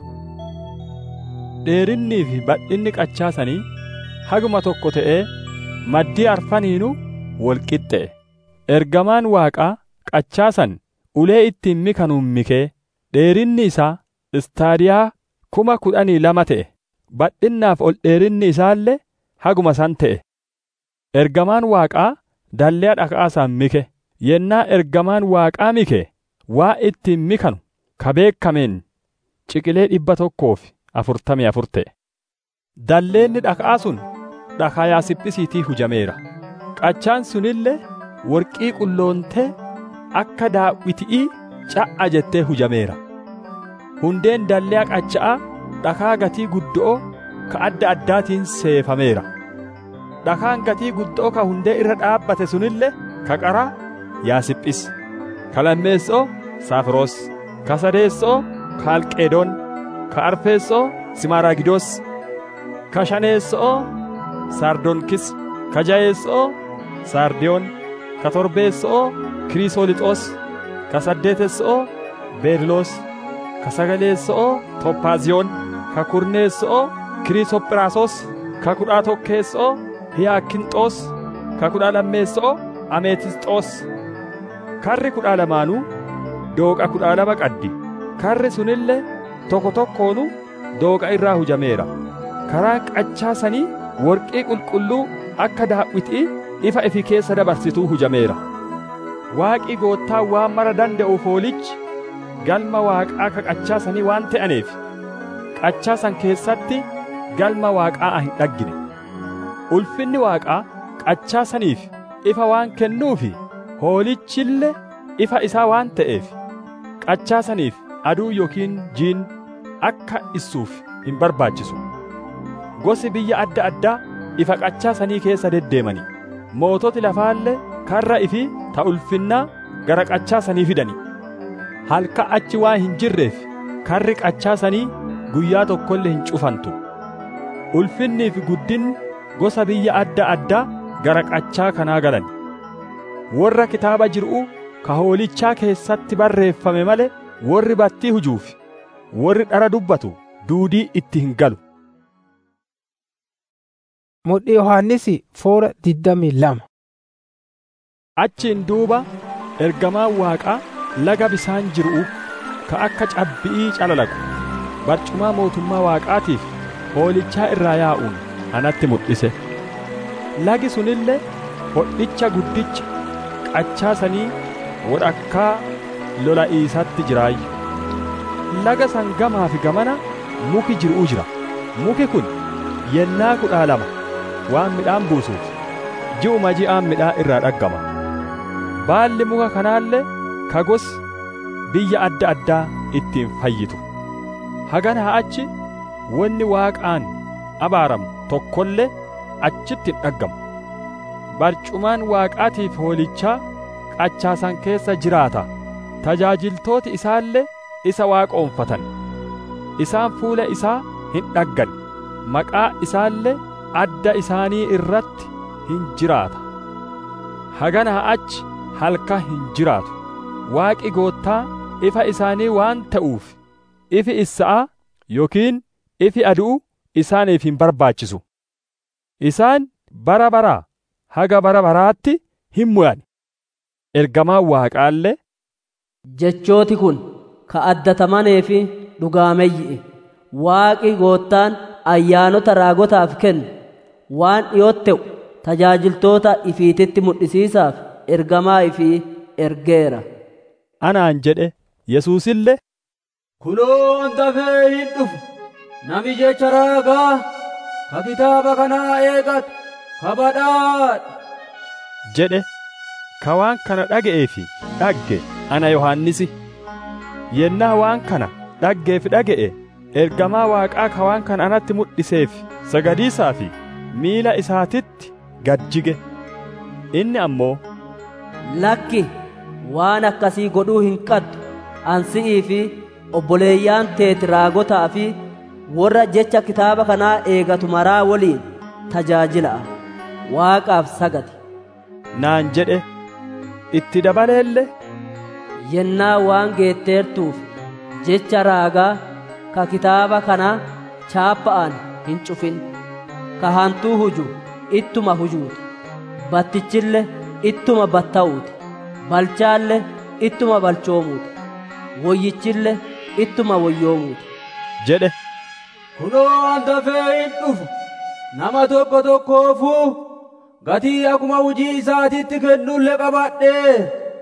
Dheerinnii fi badhinni qachaa sanii haguma tokko ta'ee maddii arfaniinuu wal qixxe'e. Ergamaan waaqaa qachaa san ulee ittiin mikanuun mikee dheerinni isaa istaadiyaa kuma kudhanii lama ta'e. Badhinnaaf ol dheerinni isaallee haguma san ta'e. Ergamaan waaqaa dallee dhaka'aa san mike. Yennaa ergamaan waaqaa mike waa ittiin mikanu ka beekameen ciqilee dhibba tokkoo fi afurtamii afur ta'e. Dalleenni dhaka'aa sun dhakaa yaasiphisiitii hujameera. Qachaan sunillee worqii qulloontee akka daawwitii ca'a jettee hujameera. Hundeen dallee qacha'aa dhakaa gatii guddo'oo ka adda addaatiin seefameera. Dhakaan gatii guddo'oo ka hundee irra dhaabbate sunillee ka qaraa yaasiphis. Ka lammeessoo saafiroos. Ka sadeessoo kaalqeedoon. Ka arfeessoo simaaraagidoos. Ka shaneessoo saardoonkis. Ka jayeessoo saardiyoon. Ka torbeessoo kiriisoolixoos. Ka saddeetessoo beeriloos. Ka sagaleessoo tophaaziyoon. Ka kurneessoo kiriisophiraasos. Ka kudha tokkeessoo hiyaakinxoos ka kudha lammeessoo ameetisxoos karri kudha lamaanuu dooqa kudha lama qaddi karri sunillee tokko tokkoonu dooqa irraa hujameera karaan qachaa sanii worqii qulqulluu akka daawwitii ifa ifi keessa dabarsituu hujameera waaqii goottaa waan mara danda'u foolichi galma waaqaa ka qachaa sanii waan ta'aneef qachaa san keessatti galma waaqaa hin dhaggine ulfinni waaqaa qachaa saniif ifa waan kennuufi hoolichille ifa isaa waan ta'eef qachaa saniif aduu yookiin jiin akka issuuf hin barbaachisu gosi biyya adda addaa ifa qachaa sanii keessa deddeemani moototi lafaallee karra ifi ta ulfinnaa gara qachaa sanii fidani halka achi waan hin jirreef karri qachaa sanii guyyaa tokkollee hin cufantu ulfinnii fi guddinni gosa biyya adda addaa gara qachaa kanaa galan warra kitaaba jir'u ka hoolichaa keessatti barreeffame male warri battii hujuuf warri dhara dubbatu duudii itti hin galu Mudhii Yohaannisi foora digdamii lama. Achiin duuba ergamaan waaqaa laga bisaan jiru ka akka cabbi'ii calalagu barcumaa mootummaa waaqaatiif hoolichaa irraa yaa'uun anatti mul'ise. Lagi sunillee hodhicha guddicha qachaa sanii wodhakkaa lola'iisatti jiraayyu. Laga san gamaa fi gamana muki jiruu jira. Muki kun yennaa kudhaa lama waan midhaan buusuuf ji'uma ji'aan midhaan irraa dhaggama. Baalli muka kanaallee ka gosi biyya adda addaa ittiin fayyitu. Haganaa achi wanni waaqaan abaaramu tokkollee achitti hin dhaggamu. Barcumaan waaqaatiif hoolichaa qachaasan keessa jiraata. Tajaajiltooti isaallee isa waaqoonfatan. Isaan fuula isaa hin dhaggan. Maqaa isaallee adda isaanii irratti hin jiraata. Haganaa achi halka hin jiraatu. Waaqi goottaa ifa isaanii waan ta'uuf ifi issa'a yookiin ifi aduu isaaniif hin barbaachisu. Isaan bara baraa haga bara baraatti hin mu'an. Ergamaan waaqaallee Jechooti kun ka addatamanee fi dhugaameeyyi'e. Waaqi goottaan ayyaanota raagotaaf kennu waan dhiyootti ta'u tajaajiltoota ifiititti mul'isiisaaf ergamaa ifii ergeera. Anaan jedhe Yesuusillee Kunoo dafee hin dhufu nami jecha raagaa ka kitaaba kanaa eegatu ka badhaadhe. jedhe ka waan kana dhaga'ee fi dhagge ana Yohaannisi. Yennaa waan kana dhaggee fi dhaga'e ergamaa waaqaa ka waan kana anatti mul'iseef sagadiisaa fi miila isaatitti gad jige. Inni ammoo Lakki waan akkasii godhuu hin qaddu ansi'ii fi obboleeyyaan teeti raagotaa fi warra jecha kitaaba kanaa eegatu maraa waliin tajaajila'a. Waaqaaf sagadi. naan jedhe itti dabaleelle Yennaa waan geetteertuuf jecha raagaa ka kitaaba kanaa chaappa'an hin cufin. Ka hantuu huju ittuma hujuuti. Battichille ittuma batta'uuti. Balchaalle ittuma balchoomuuti. Woyyichille ittuma woyyoomuuti. jedhe Kunoo an dafee hin dhufu nama tokko tokkoofuu gatii akkuma hujii isaatitti kennullee qabadhee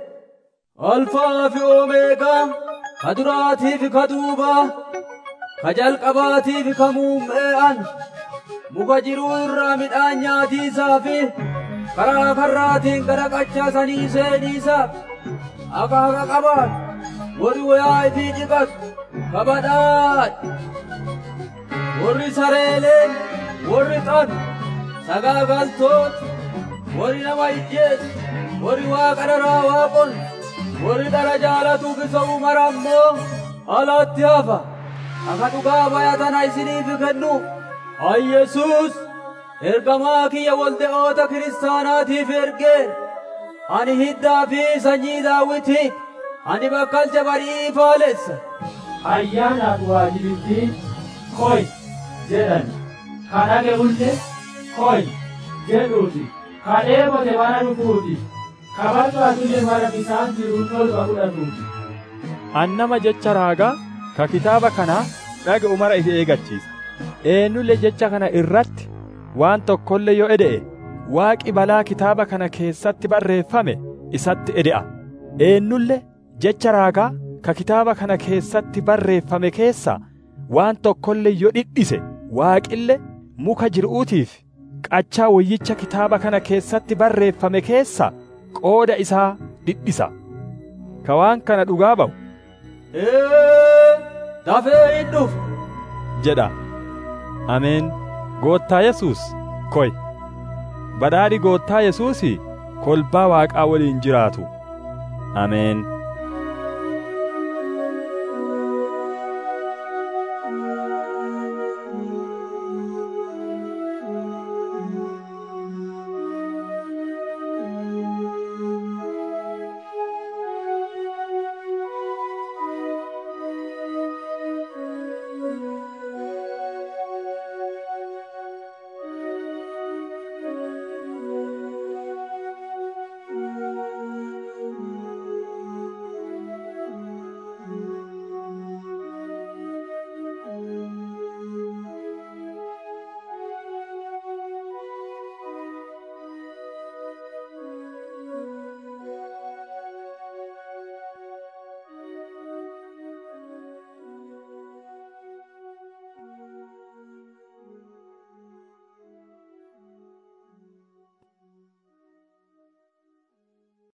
alfaa fi oomeegaa ka duraatii fi ka duubaa ka jalqabaatii fi ka muummee'an muka jiruu irraa midhaan nyaatiisaa fi karaa karraatiin gara qachaa sanii seeniisaa akka haqa qabaan warri wayaa ifii dhiqatu ka badhaadhe warri sareelee warri xanu sagaagaltooti warri nama ijjeesu warri waaqa dharaa waaqon warri dhara jaalatuuf isa umara ammoo alatti hafa akka dhugaa bayatana isiniif kennu an yesuus ergamaa kiyya walde'oota kiristaanaatiif ergee ani hiddaa fi sanyii daawitiiti ani bakkalcha barii faalessa ayyaanaaf waajibittiin koy jedhan kan dhaga'ullee koy jedhuuti ka dheebote mana dhufuuti ka balfaatille mara bisaan jiru tolba fudhatuuti annama jecha raagaa ka kitaaba kanaa dhaga'u mara ifi eegachiisa eenyullee jecha kana irratti waan tokkollee yoo ede'e waaqi balaa kitaaba kana keessatti barreeffame isatti ede'a eenyullee jecha raagaa ka kitaaba kana keessatti barreeffame keessa waan tokkollee yoo dhidhise waaqille muka jir'uutiif qachaa wayyicha kitaaba kana keessatti barreeffame keessa qooda isaa dhidhisa ka waan kana dhugaa ba'u ee dafee hin dhufu jedha ameen goottaa yesuus koy badhaadhi goottaa yesuusi kolbaa waaqaa waliin jiraatu ameen